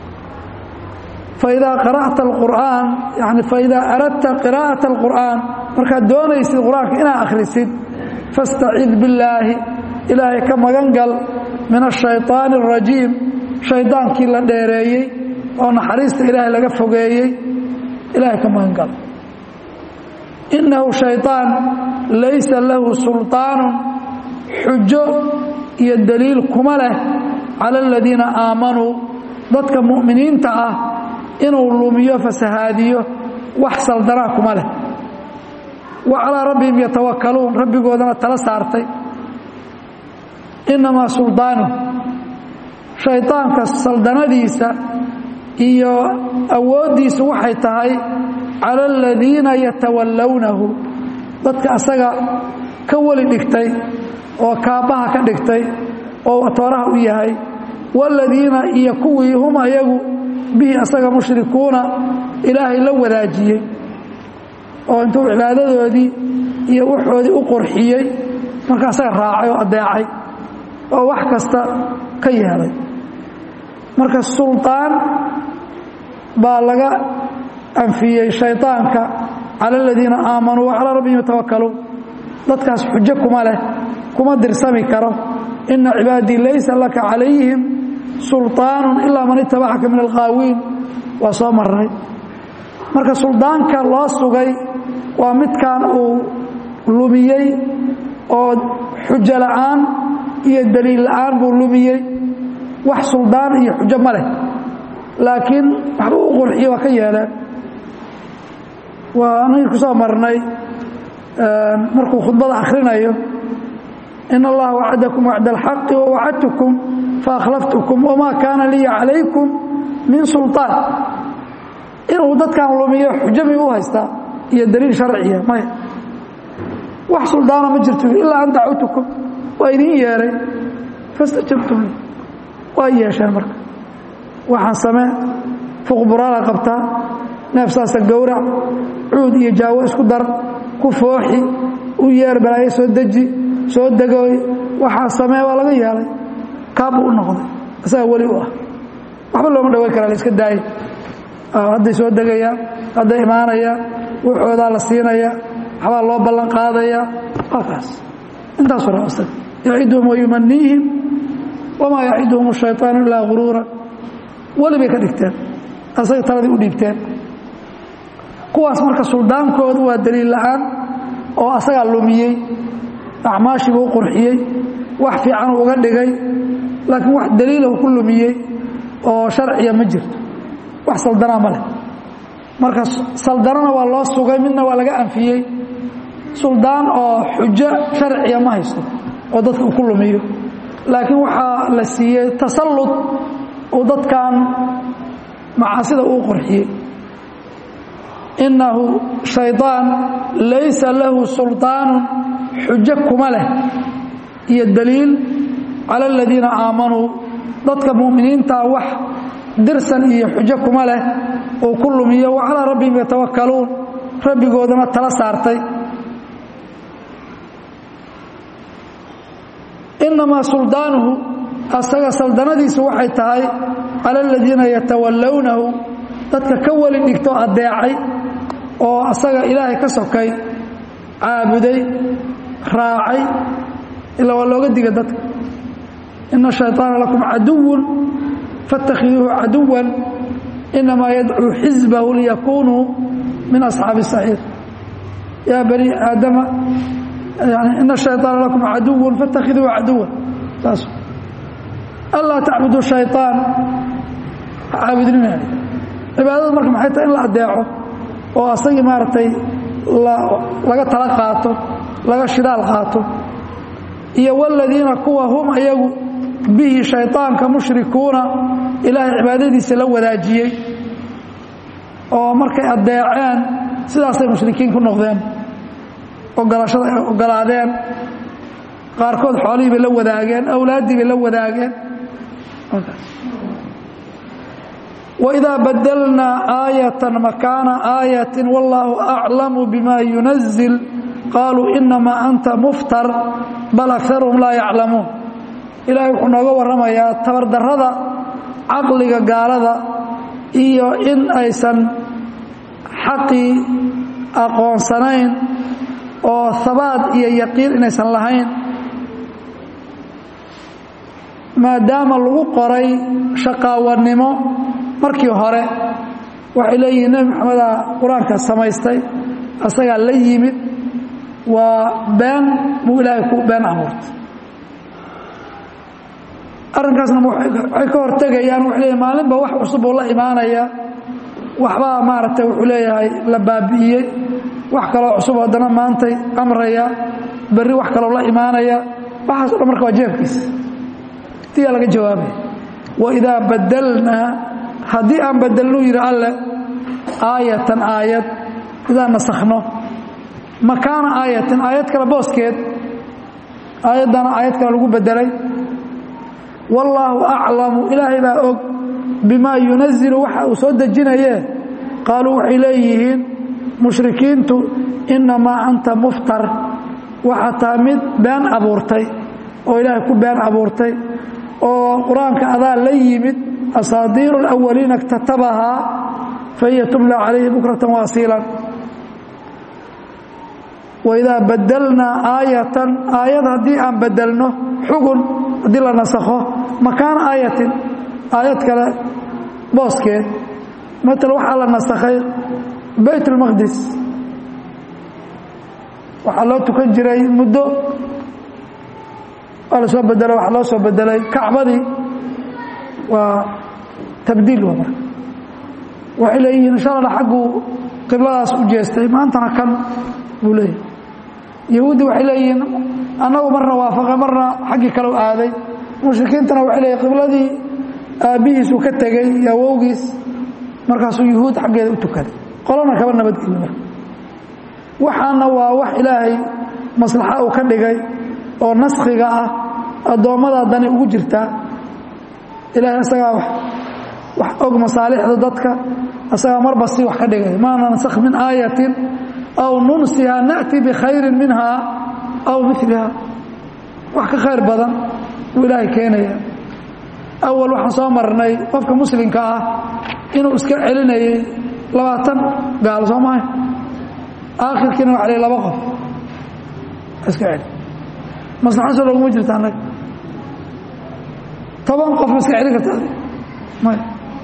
فإdا قرأت القرآن يعني فإdا أردت قراءة القرآن markaad doonaysid qur-aanka inaad akhrisid fastacid billaahi ilaahay ka magan gal min ashayطaani اrajiim shaydaankii la dheereeyey oo naxariista ilaahay laga fogeeyey ilaahay ka magan gal innahu shayطaan laysa lahu sulطaanu xujo iyo daliil kuma leh cala aladiina aamanuu dadka mu'miniinta ah inuu lumiyo fasahaadiyo wax saldanaa kuma leh wa calaa rabbihim yatawakkaluun rabbigoodana tala saartay innamaa suldaanu shaydaanka saldanadiisa iyo awooddiisu waxay tahay cala aladiina yatawallownahu dadka asaga ka weli dhigtay oo kaabbaha ka dhigtay oo tooraha u yahay waaladiina iyo kuwii hum ayagu bihi asaga mushrikuuna ilaahay la wadaajiyey oo intuu cibaadadoodii iyo wuxoodii u qurxiyey marka asaga raacay oo addeecay oo wax kasta ka yeelay marka suldaan baa laga anfiyey shaydaanka cala aladiina aamanuu wa calaa rabbihim yatawakkaluun dadkaas xujo kuma leh kuma dirsami karo ina cibaadii laysa laka calayhim sulطaanu ilaa man itabacaka min alqaawiin waa soo marnay marka suldaanka loo sugay waa midkan uu lumiyey oo xujo la'aan iyo daliil la'aan buu lumiyey wax suldaan iyo xujo ma leh laakiin waxba u qurxiye waa ka yeeleen waa anagii ku soo marnay markuu khudbada akhrinayo in allaha wacadakum wacda alxaqi wawacadtukum faakhlaftukum wamaa kaana liya calaykum min sulطaan inuu dadkan lumiyo xujo mi u haystaa iyo daliil sharciya maya wax suldaana ma jirto ilaa an dacawtukum waa idin yeeray fastajabtum waa yeesheen marka waxaan samee fuqburaala qabtaa neefsaasa gowrac cuud iyo jaawo isku dar ku fooxi u yeer balaayo soo deji soo degooy waxaa samee waa laga yeelay kaabbuu u noqday isagaa weli u ah waxba looma dhaweyn karaa la iska daaya hadday soo degayaan hadday imaanayaan wuxoodaa la siinaya waxbaa loo ballan qaadaya waa kaas intaasu ra asaga yaciduhum wayumaniihim wamaa yaciduhum ashayطaanu ilaa guruura weli bay ka dhigteen asaga taladii u dhiibteen kuwaas marka suldaankoodu waa daliil la'aan oo asagaa lumiyey acmaashiibuu u qurxiyey wax fiicanuu uga dhigay laakiin wax daliilahu ku lumiyey oo sharciya ma jirto wax saldanaa ma leh marka saldanana waa loo sugay midna waa laga anfiyey suldaan oo xujo sharciya ma haysto oo dadka uu ku lumiyo laakiin waxaa la siiyey tasallud uu dadkan macaasida uu qurxiyey innahu shaydaan laysa lahu sulطaanu xujo kuma leh iyo daliil cala aladiina aamanuu dadka mu'miniintaa wax dirsan iyo xujo kuma leh uu ku lumiyo wa calaa rabbihim yatawakkaluun rabbigoodana tala saartay innamaa suldaanuhu asaga saldanadiisu waxay tahay cala aladiina yatawallownahu dadka ka weli dhigto addeecay oo asaga ilaahay ka sokay caabuday raacay ilaa waa looga diga dadka ina shayطaana lakum caduwun faاtakhiduuhu caduwan inamaa yadcuu xisbahu liyakunuu min asxaabi الsaciir yaa bani aadama ina shayطaana lakum caduwun faاtakhiduuhu caduwan saas anlaa tacbudu shayطaan caabudnina cibaadada marka maxay tahay in la adeeco oo asagii maaragtay laga tala qaato laga shidaal qaato iyo wاladiina kuwa hum ayagu bihi shayطaanka mushrikuuna ilaahay cibaadadiisa la wadaajiyey oo markay adeeceen sidaasay mushrikiin ku noqdeen ogolashada ay ogolaadeen qaarkood xoolihii bay la wadaageen awlaaddii bay la wadaageen وإذا بدلنا آية مكان آية والله أعلم بما ينزل قالوا إنما أنت مفتر بل أكثرهم لا يعلمون إلهي وحنوغا ورميا تبردردا عقلك قالدا iyo in aysan xaqii aqoonsanayn oo habaad iyo yaqiin inaysan lahayn maadaama lagu qoray shaqaawanimo markii hore waxay leeyihiin nebi maxameda qur-aanka samaystay asagaa la yimid waa been buu ilaahay ku been abuurtay arrinkaasna waxay ka hortegayaan waxay leeyihin maalinba wax cusub oo la imaanaya waxbaa maaragtay wuxuu leeyahay la baabi'iyey wax kaloo cusub haddana maantay amraya berri wax kaloo la imaanaya waxaaso dhan marka waa jeebkiisa tiyaa laga jawaabaya waidaa badalnaa haddii aan bedelnuu yidhi alle aayatan aayad idaan nasakhno makaana aayatin aayad kale booskeed aayaddana aayad kale lagu bedelay wallaahu aclamu ilaahay baa og bimaa yunazilu waxa uu soo dejinayee qaaluu waxay leeyihiin mushrikiintu innamaa anta muftar waxaa taa mid been abuurtay oo ilaahay ku been abuurtay oo qur-aanka adaa la yimid asaadiiru alawaliina اktatabahaa fahiya tumla calayhi bukratan waasiilan waidaa badelnaa aayatan aayad haddii aan bedelno xugun haddii la nasakho makaana aayatin aayad kale booskeed maala waxaa la nasakhay bayt اlmaqdis waxaa loo tukan jiray muddo waa la soo bedelay waxaa loo soo bedelay kacbadii waa tabdiil waa marka waxay leeyihiin insha alla xagguu qibladaas u jeestay maantana kan buu leeyahay yahuuddi waxay leeyihiin annagu marna waafaqa marna xaggii kale u aaday mushrikiintana waxay leeyihin qibladii aabbihiisuu ka tegey iyo awowgiis markaasuu yuhuud xaggeeda u tukaday qolana kaba nabadgelin marka waxaana waa wax ilaahay maslaxa uu ka dhigay oo naskhiga ah addoommadaa dani ugu jirtaa ilahay asagaa wax og masaalixda dadka asagaa marba si wax ka dhigay maa nansakh min aayatin aw nunsiha na'ti bikhayrin minhaa aw miliha wax ka khayr badan buu ilaahay keenaya awal waxaan soo marnay qofka muslimka ah inuu iska celinayay labaatan gaal soo mahay aakhirkiina waxa lay laba qof iska celi maslaxaso loguma jirta annaga toban qof ma iska celin karta may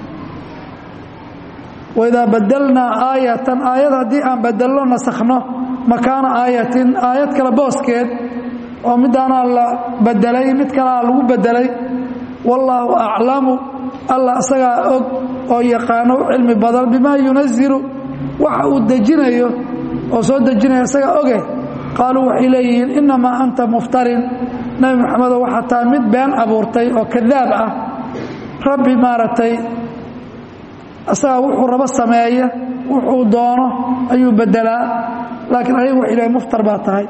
waidaa badelnaa aayatan aayad haddii aan bedelno nasakhno makaana aayatin aayad kale booskeed oo midaanaa la bedelay mid kalea lagu bedelay wallaahu aclamu alla isagaa og oo yaqaano cilmi badan bimaa yunazilu waxa uu dejinayo oo soo dejinaya isagaa oge qaaluu waxay leeyihiin innamaa anta muftarin nebi moxamedo waxaa taa mid been abuurtay oo kadaab ah rabbi maaragtay isagaa wuxuu rabo sameeya wuxuu doono ayuu bedelaa laakiin ayagu waxay leeyiin muftar baa tahay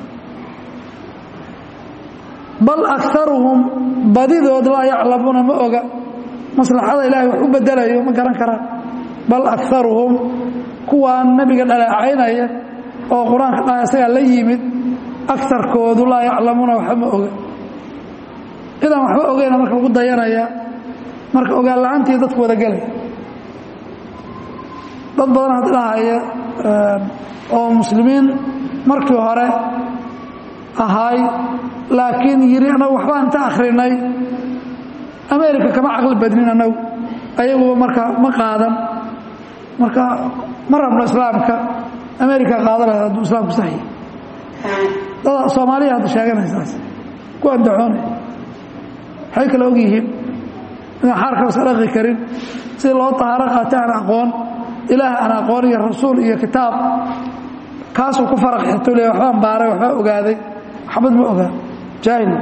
bal akaruhum badidood laa yaclamuuna ma oga maslaxada ilaahay wax u bedelayo ma garan karaan bal akaruhum kuwaan nebiga dhaleecaynaya oo qur-aanka dha isagaa la yimid akarkoodu laa yaclamuuna waxba ma oga cidaan waxba ogeyna marka lagu dayanaya marka ogaan la-aantii dadku wada gelay dad badan had dhahaya oo muslimiin markii hore ahaay laakiin yidhi annagu waxbaan inta akhrinay america kama caqli badnin annagu ayaguba marka ma qaadan marka ma rabno islaamka america qaadanaya hadduu islaamku saxyi dada soomaaliya hadda sheeganaysaas ku andacoonay waxay kale og yihiin inaan xaarka iska dhaqi karin si loo tahaaro qaata aan aqoon ilaah aan aqoon iyo rasuul iyo kitaab kaasuu ku faraq xirto le waxbaan baaray waxbaa ogaaday waxbad ma ogaa jaahil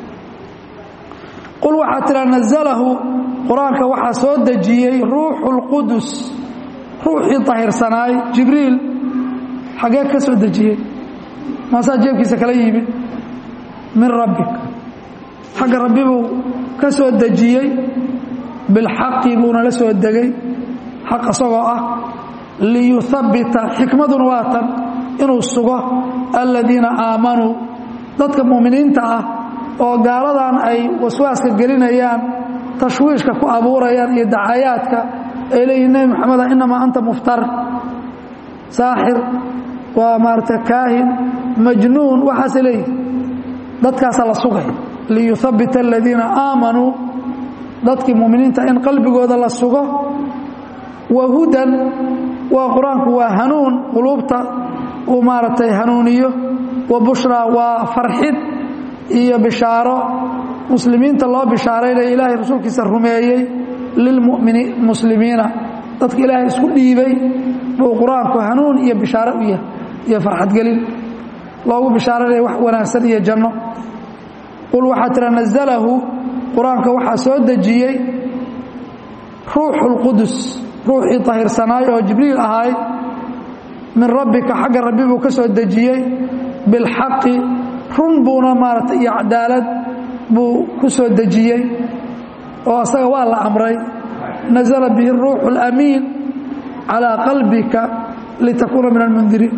qul waxaa tiraa nazalahu qur-aanka waxaa soo dejiyey ruuxu اlqudus ruuxii طahirsanaay jibriil xagee ka soo dejiyey maasaa jeebkiisa kala yimid min rabbik xagga rabbi buu ka soo dejiyey bilxaqi buuna la soo degay xaq isagoo ah liyuhabbita xikmaduna waa tan inuu sugo aladiina aamanuu dadka mu'miniinta ah oo gaaladan ay waswaaska gelinayaan tashwiishka ku abuurayaan iyo dacayaadka ay leeyihin nebi moxameda inamaa anta muftar saaxir waa maarata kaahin majnuun waxaase leeyihi dadkaasa la sugay liyuhabbita aladiina aamanuu dadkii muminiinta in qalbigooda la sugo wa hudan waa qur-aanku waa hanuun quluubta uu maaragtay hanuuniyo wa bushraa waa farxid iyo bishaaro muslimiinta loo bishaaraynaya ilaahay rasuulkiisa rumeeyey lilmuslimiina dadka ilaahay isku dhiibay buu qur-aanku hanuun iyo bishaaro u yahay iyo farxadgelin loogu bishaaraynaya wax wanaagsan iyo janno qul waxaa tira nazalahu qur-aanka waxaa soo dejiyey ruuxu اlqudus ruuxii طahirsanaay oo jibriil ahaay min rabbika xagga rabbi buu ka soo dejiyey bilxaqi run buuna maarata iyo cadaalad buu ku soo dejiyey oo asaga waa la amray nazla bihi الruuxu اlamiin calىa qalbika litakuuna min almundiriin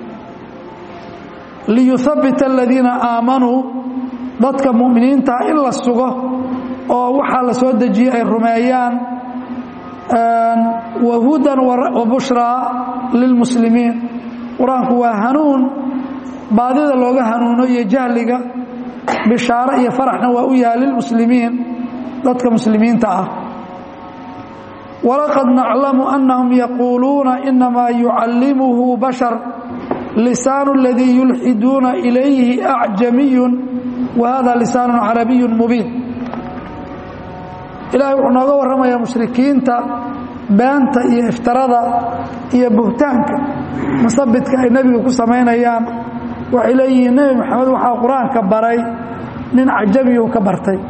liyuhabbita aladiina aamanuu dadka mu'miniintaa in la sugo oo waxaa la soo dejiyey ay rumeeyaan wa hudan wa bushraa lilmuslimiin qur-aanku waa hanuun baadida looga hanuuno iyo jahliga bishaaro iyo faraxna waa u yahay lilmuslimiin dadka muslimiinta ah walaqad naclamu annahum yaquuluuna inamaa yucallimuhu bashar lisaanu اladii yulxiduuna ilayhi acjamiyun wahada lisaanu carabiyu mubiin ilahay wuxuu nooga warramayaa mushrikiinta beenta iyo iftarada iyo buhtaanka musabidka ay nebiga ku samaynayaan waxay leeyihiin nebi moxamed waxaa qur-aanka baray nin cajamiyu ka bartay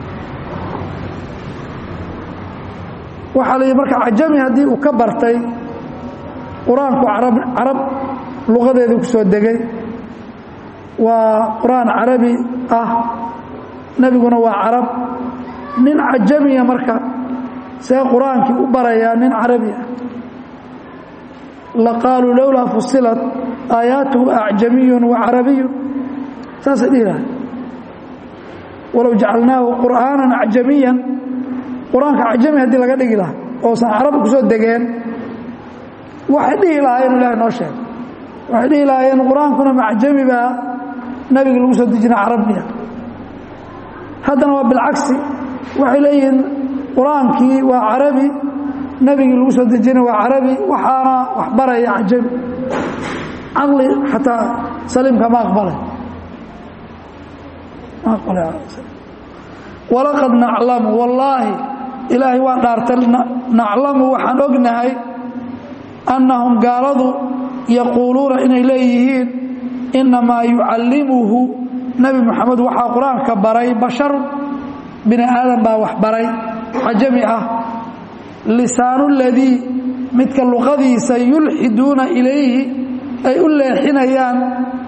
waxaa la yidhi marka cajami haddii uu ka bartay qur-aanku arab carab luqadeedii ku soo degay waa qur-aan carabi ah nebiguna waa carab nin cajamiya marka see qur-aankii u barayaa nin carabi ah laqaaluu lowlaa fusilat aayaatuhu acjamiyun wa carabiyun saasay dhihi lahay walow jacalnaahu qur'aanan acjamiyan qur-aanka cajami haddii laga dhigi lahaa oosan carabi ku soo degeen waxay dhihi lahaayeen ilahay noo sheeg waxay dhihi lahaayeen qur-aankuna macjami baa nabiga lagu soo dejina carabiya haddana waa bilcagsi waxay leeyihiin qur-aankii waa carabi nebigii lagu soo dejina waa carabi waxaana wax baraya cajami caqli xataa saliimka ma aqbalay ma aqbalay walaqad naclamu wallaahi ilaahay waa dhaartay naclamu waxaan ognahay annahum gaaladu yaquuluuna inay leeyihiin innamaa yucallimuhu nebi moxamed waxaa qur-aanka baray basharu bini aadan baa wax baray cajami ah lisaanu ladii midka luqadiisa yulxiduuna ilayhi ay u leexinayaan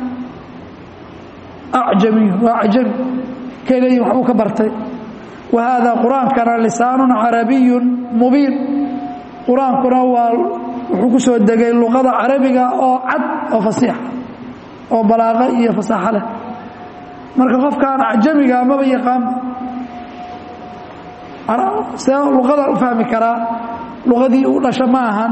acjamiyun waa cajami kay leeyihin waxbuu ka bartay wa haada qur-aankana lisaanun carabiyun mubiin qur-aankuna waa wuxuu ku soo degay luqada carabiga oo cad oo fasiixa oo balaaqo iyo fasaaxo leh marka qofkaan acjamiga maba yaqaan see luqada u fahmi karaa luqadii u dhasha ma ahan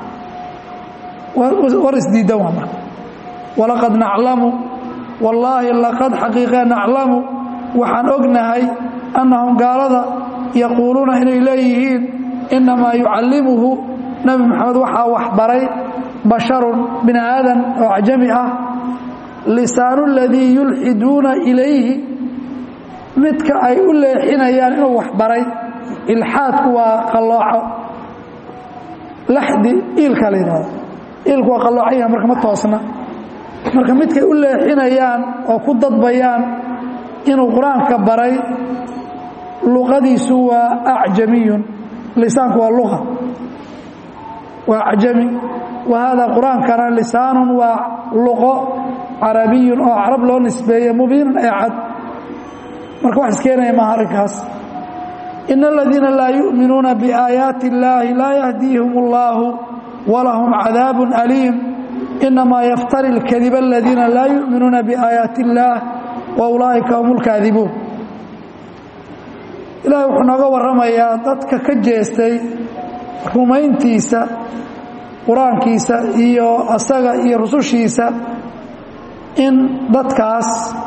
war isdiidan waa marka walaqad naclamu wallaahi laqad xaqiiqe naclamu waxaan ognahay annahum gaalada yaquuluuna inay leeyihiin innamaa yucallimuhu nebi moxamed waxaa wax baray basharun bini aadan oo cajami ah lisaanu ladii yulxiduuna ilayhi midka ay u leexinayaan inuu wax baray ilxaadku waa qallooco laxdi iilka la yidhahdo iilku waa qalloocan yaha marka ma toosna marka midkay u leexinayaan oo ku dadbayaan inuu qur-aanka baray luqadiisu waa acjamiyun lisaanku waa luqa waa acjami wa haada qur-aankana lisaanun waa luqo carabiyun oo carab loo nisbeeye mubiinun ee cad marka wax iskeenaya maaha arrinkaas in aladiina laa yu'minuuna biaayaati illaahi laa yahdiihim اllahu walahum cadaabun aliim inamaa yaftari اlkadiba aladiina laa yu'minuuna biaayaati illaah wa ulaa'ika hum اlkaadibuun ilaahay wuxuu nooga warramayaa dadka ka jeestay rumayntiisa qur-aankiisa iyo asaga iyo rusushiisa in dadkaas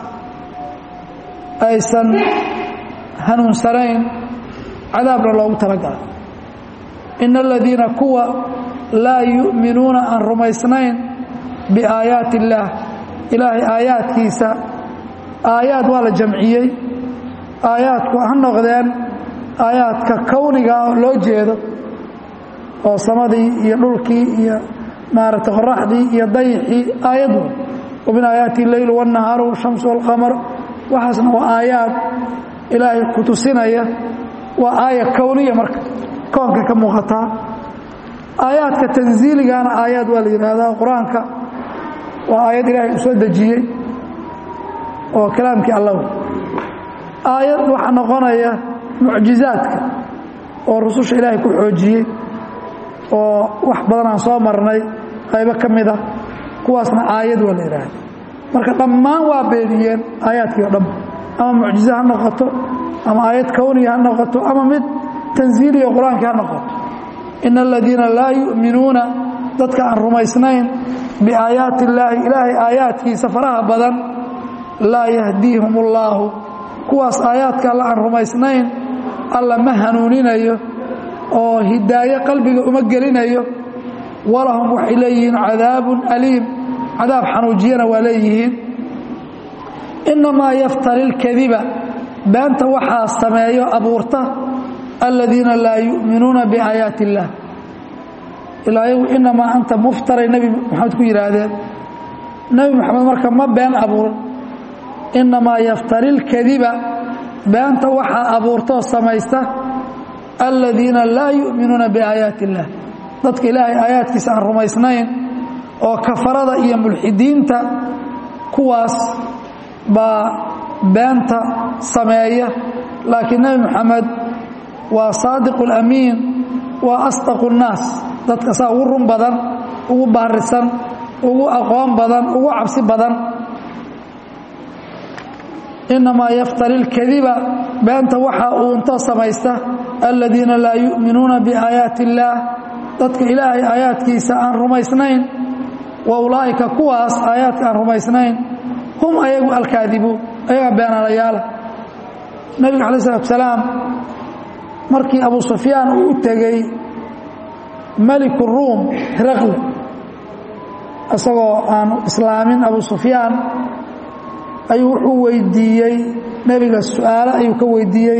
aysan hanuunsanayn cadaabna loogu talagalay ina aladiina kuwa laa yu'minuuna aan rumaysnayn biaayaati illaah ilaahay aayaadkiisa aayaad waa la jamciyey aayaadku ha noqdeen aayaadka kowniga oo loo jeedo oo samadii iyo dhulkii iyo maaragtay qoraxdii iyo dayixii aayad wey wa min aayaati leylu wاnnahaaru shamsu wاlqamar waxaasna waa aayaad ilaahay ku tusinaya waa aaya kowniya marka koonka ka muuqataa aayaadka tanziiligana aayaad waa la yidhaahdaa qur-aanka waa aayad ilaahay uu soo dejiyey oo kalaamkii allah aayad waxaa noqonaya mucjizaadka oo rususha ilaahay ku xoojiyey oo wax badan aan soo marnay qaybo ka mid a kuwaasna aayad waa la yidhaahda marka dhammaan waa beeniyeen aayaadkii o dhan ama mucjize ha noqoto ama aayad kowniya ha noqoto ama mid tanziiliya qur-aankii ha noqoto ina aladiina laa yu'minuuna dadka aan rumaysnayn biaayaati illaahi ilaahay aayaadkiisa faraha badan laa yahdiihum ullaahu kuwaas aayaadka alla aan rumaysnayn alla ma hanuuninayo oo hidaayo qalbiga uma gelinayo walahum waxay leeyihiin cadaabun aliim cadaab xanuujiyana waa leeyihiin innamaa yaftari lkadiba beenta waxaa sameeyo abuurta aladiina laa yu'minuuna biaayaati illaah ilaa yagu inamaa anta muftaray nebi maxamed ku yidhaahdeen nebi maxamed marka ma been abuuran innamaa yaftari lkadiba beenta waxaa abuurtaoo samaysta aladiina laa yu'minuuna biaayaati illaah dadka ilaahay aayaadkiisa aan rumaysnayn oo kafarada iyo mulxidiinta kuwaas baa beenta sameeya laakiin nebi moxamed waa saadiqu lamiin waa asdaqu nnaas dadka saa ugu run badan ugu baarisan ugu aqoon badan ugu cabsi badan innamaa yaftari lkadiba beenta waxaa uuntoo samaysta aladiina laa yu'minuuna biaayaati illaah dadka ilaahay aayaadkiisa aan rumaysnayn wa ulaa'ika kuwaas aayaadka aan rumaysnayn hum ayagu alkaadibuun ayagaa beenaalayaala nebiga calayi salatu salaam markii abu sufyaan uu u tegey meliku ruum hiraqle isagoo aan islaamin abu sufyaan ayuu wuxuu weydiiyey nebiga su-aale ayuu ka weydiiyey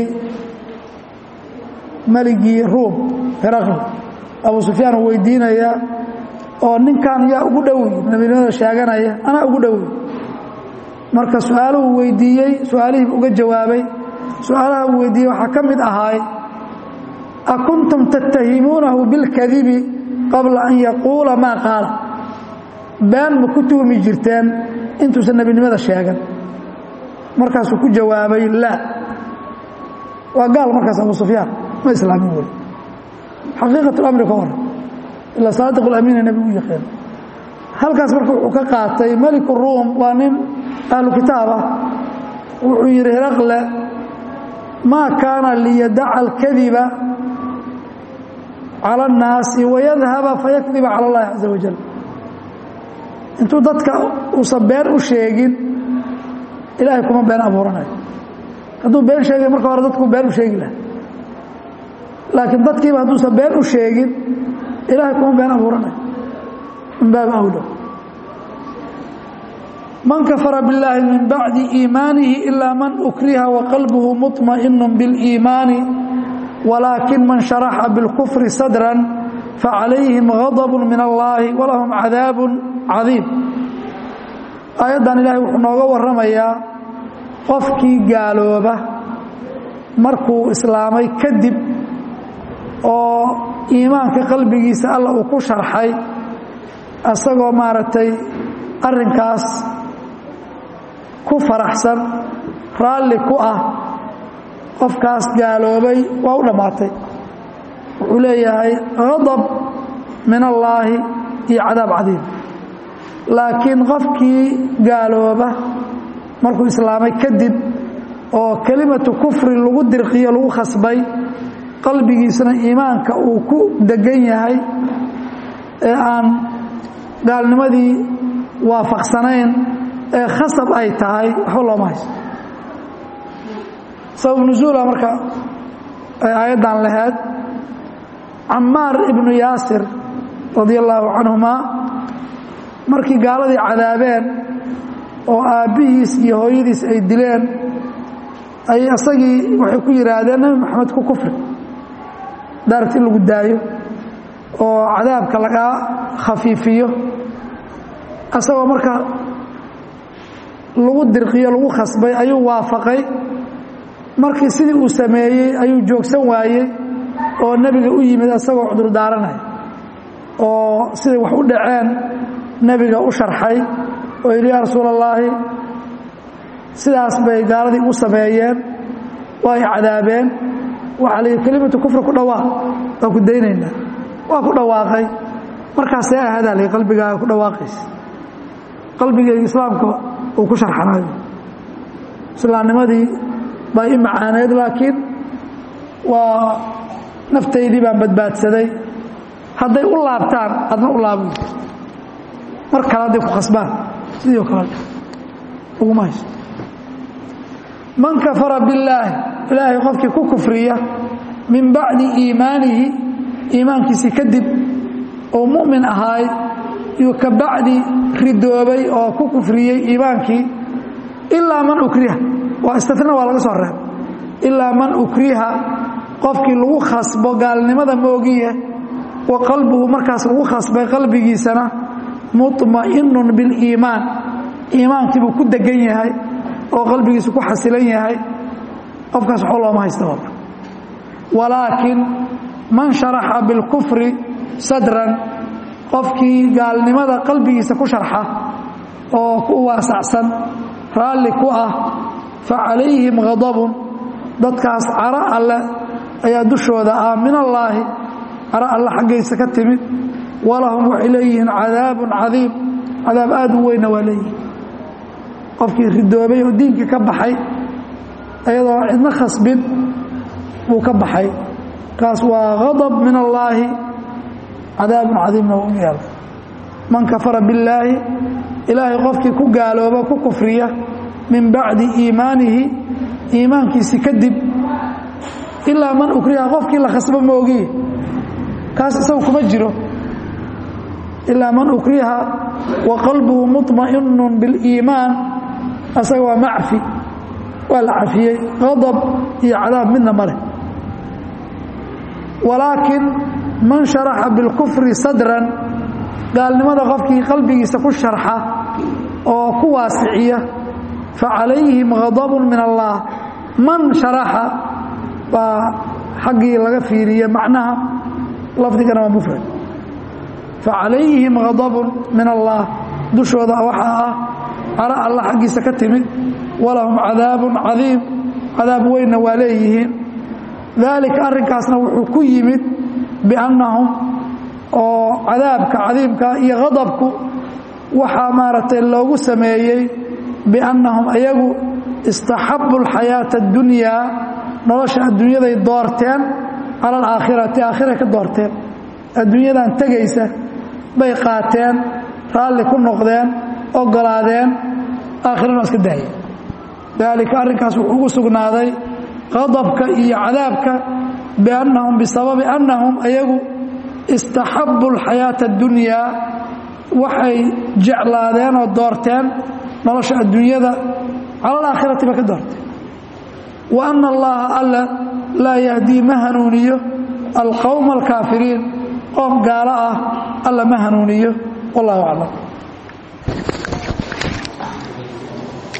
meligii ruum hiraqle abu sufyaan uu weydiinaya oo ninkan yaa ugu dhowy nebinimada sheeganaya anaa ugu dhowy marka su-aaluhu weydiiyey su-aalihii uga jawaabay su-aalaha uu weydiiyey waxaa ka mid ahaay a kuntum tattahimuunahu bilkadibi qabla an yaquula maa qaala been ma ku tuhmi jirteen intuusan nebinimada sheegan markaasuu ku jawaabay laa waa gaal markaas abu sufyaan ma islaamin wey xaqiiqat lamri ka hor ilaa saadiq lamiina nebigu u yaqeen halkaas marka wuxuu ka qaatay meliku ruum waa nin ahlu kitaab ah wuxuu yidhi hiraqle maa kaana liyadaca alkadiba cala annaasi wayadhaba fayakdiba cala allahi caza wajal intuu dadka uusan been u sheegin ilaahay kuma been abuuranayo hadduu been sheegay marka hore dadku been u sheegi laha laakiin dadkiiba hadduusan been u sheegin ilaahay kuma been abuuranayo min baabi awlo man kafara biاllaahi min bacdi iimaanihi ilaa man ukriha waqalbuhu muطmaئinu biاliimaani walaakin man sharaxa biاlkufri sadran facalayhim غadb min allahi walahum cadaab cadiim aayaddan ilaahay wuxuu nooga warramayaa qofkii gaalooba markuu islaamay kadib oo iimaanka qalbigiisa alla uu ku sharxay isagoo maaragtay arrinkaas ku faraxsan raalli ku ah qofkaas gaaloobay waa u dhammaatay wuxuu leeyahay hadab min allaahi iyo cadaab cadiim laakiin qofkii gaalooba markuu islaamay kadib oo kelimatu kufri lagu dirqiyo lagu khasbay qalbigiisana iimaanka uu ku degan yahay ee aan gaalnimadii waafaqsanayn ee khasab ay tahay waxba looma hayso sabab nusuula marka ay aayaddan lahayd camaar ibnu yaasir radia allaahu canhumaa markii gaaladii cadaabeen oo aabbihiis iyo hooyadiis ay dileen ay isagii waxay ku yidhaahdeen nebi maxamed ku kufri daaragti in lagu daayo oo cadaabka lagaa khafiifiyo isagoo marka lagu dirqiyo lagu khasbay ayuu waafaqay markii sidii uu sameeyey ayuu joogsan waayey oo nebiga u yimid isagoo cudur daaranaya oo siday wax u dhaceen nebiga u sharxay oo yidhi yaa rasuul allaahi sidaas bay gaaladii u sameeyeen waa ay cadaabeen waxaa la yidhi kelimatu kufri ku dhawaaq waa ku daynaynaa waa ku dhawaaqay markaasee ahadaa la qalbigaaga ku dhawaaqaysa qalbigeyga islaamka uu ku sharxanayo islaamnimadii baa i macaaneed laakiin waa naftaydii baan badbaadsaday hadday u laabtaan adna u laabo mar kale hadday ku khasbaan sidii oo kale uguma hayso man kafara billaahi ilaahay qofkii ku kufriya min bacdi iimaanihi iimaankiisii kadib oo mu'min ahaay yuu ka bacdi ridoobay oo ku kufriyey iimaankii ilaa man ukriha waa istina waa laga soo reeb ilaa man ukriha qofkii lagu khasbo gaalnimada moogiye wa qalbuhu markaas lagu khasbay qalbigiisana muطma'inun biliimaan iimaankii buu ku degan yahay oo qalbigiisu ku xasilan yahay qofkaas waxba looma haysta walaakin man sharaxa bilkufri sadran qofkii gaalnimada qalbigiisa ku sharxa oo ku waasacsan raalli ku ah fa calayhim ghadabun dadkaas caro alle ayaa dushooda ah min allaahi caro alle xaggaysa ka timid walahum waxay leeyihiin cadaabun cadiim cadaab aad u weynna waa leeyihin qofkii ridoobay oo diinkii ka baxay ayadoo cidna khasbin buu ka baxay kaas waa ghadab min allaahi cadaabun cadiimna u yaala man kafara billaahi ilaahay qofkii ku gaalooba ku kufriya min bacdi iimaanihi iimaankiisi kadib ilaa man ukriha qofkii la khasbo moogiye kaas isagu kuma jiro ilaa man ukriha wa qalbuhu muطma'inu biliimaan asaga waa macfi waa la cafiyey qadab iyo cadaab midna ma leh walaakin man sharaxa bilkufri sadran gaalnimada qofkii qalbigiisa ku sharxa oo ku waasiciya fa calayhim ghadabun min allah man sharaxa baa xaggii laga fiiriye macnaha lafdigana waa mufrad fa calayhim ghadabun min allah dushooda waxaa ah caro alla xaggiisa ka timid walahum cadaabun cadiim cadaab weynna waa leeyihiin daalika arrinkaasna wuxuu ku yimid biannahum oo cadaabka cadiimka iyo ghadabku waxaa maaragtay loogu sameeyey biannahum ayagu istaxabu alxayaata addunyaa nolosha adduunyaday doorteen cala alaakhirati aakhiray ka doorteen adduunyadan tegaysa bay qaateen raalli ku noqdeen ogolaadeen aakhirana iska daayeen daalika arrinkaas wuxuu ugu sugnaaday qadabka iyo cadaabka biannahum bisababi annahum ayagu istaxabu alxayaata addunyaa waxay jeclaadeen oo doorteen nolosha adduunyada cala alaakhirati bay ka doorteen wa anna allaha alla laa yahdii ma hanuuniyo alqowma alkaafiriin qoom gaalo ah alla ma hanuuniyo wallahu aclam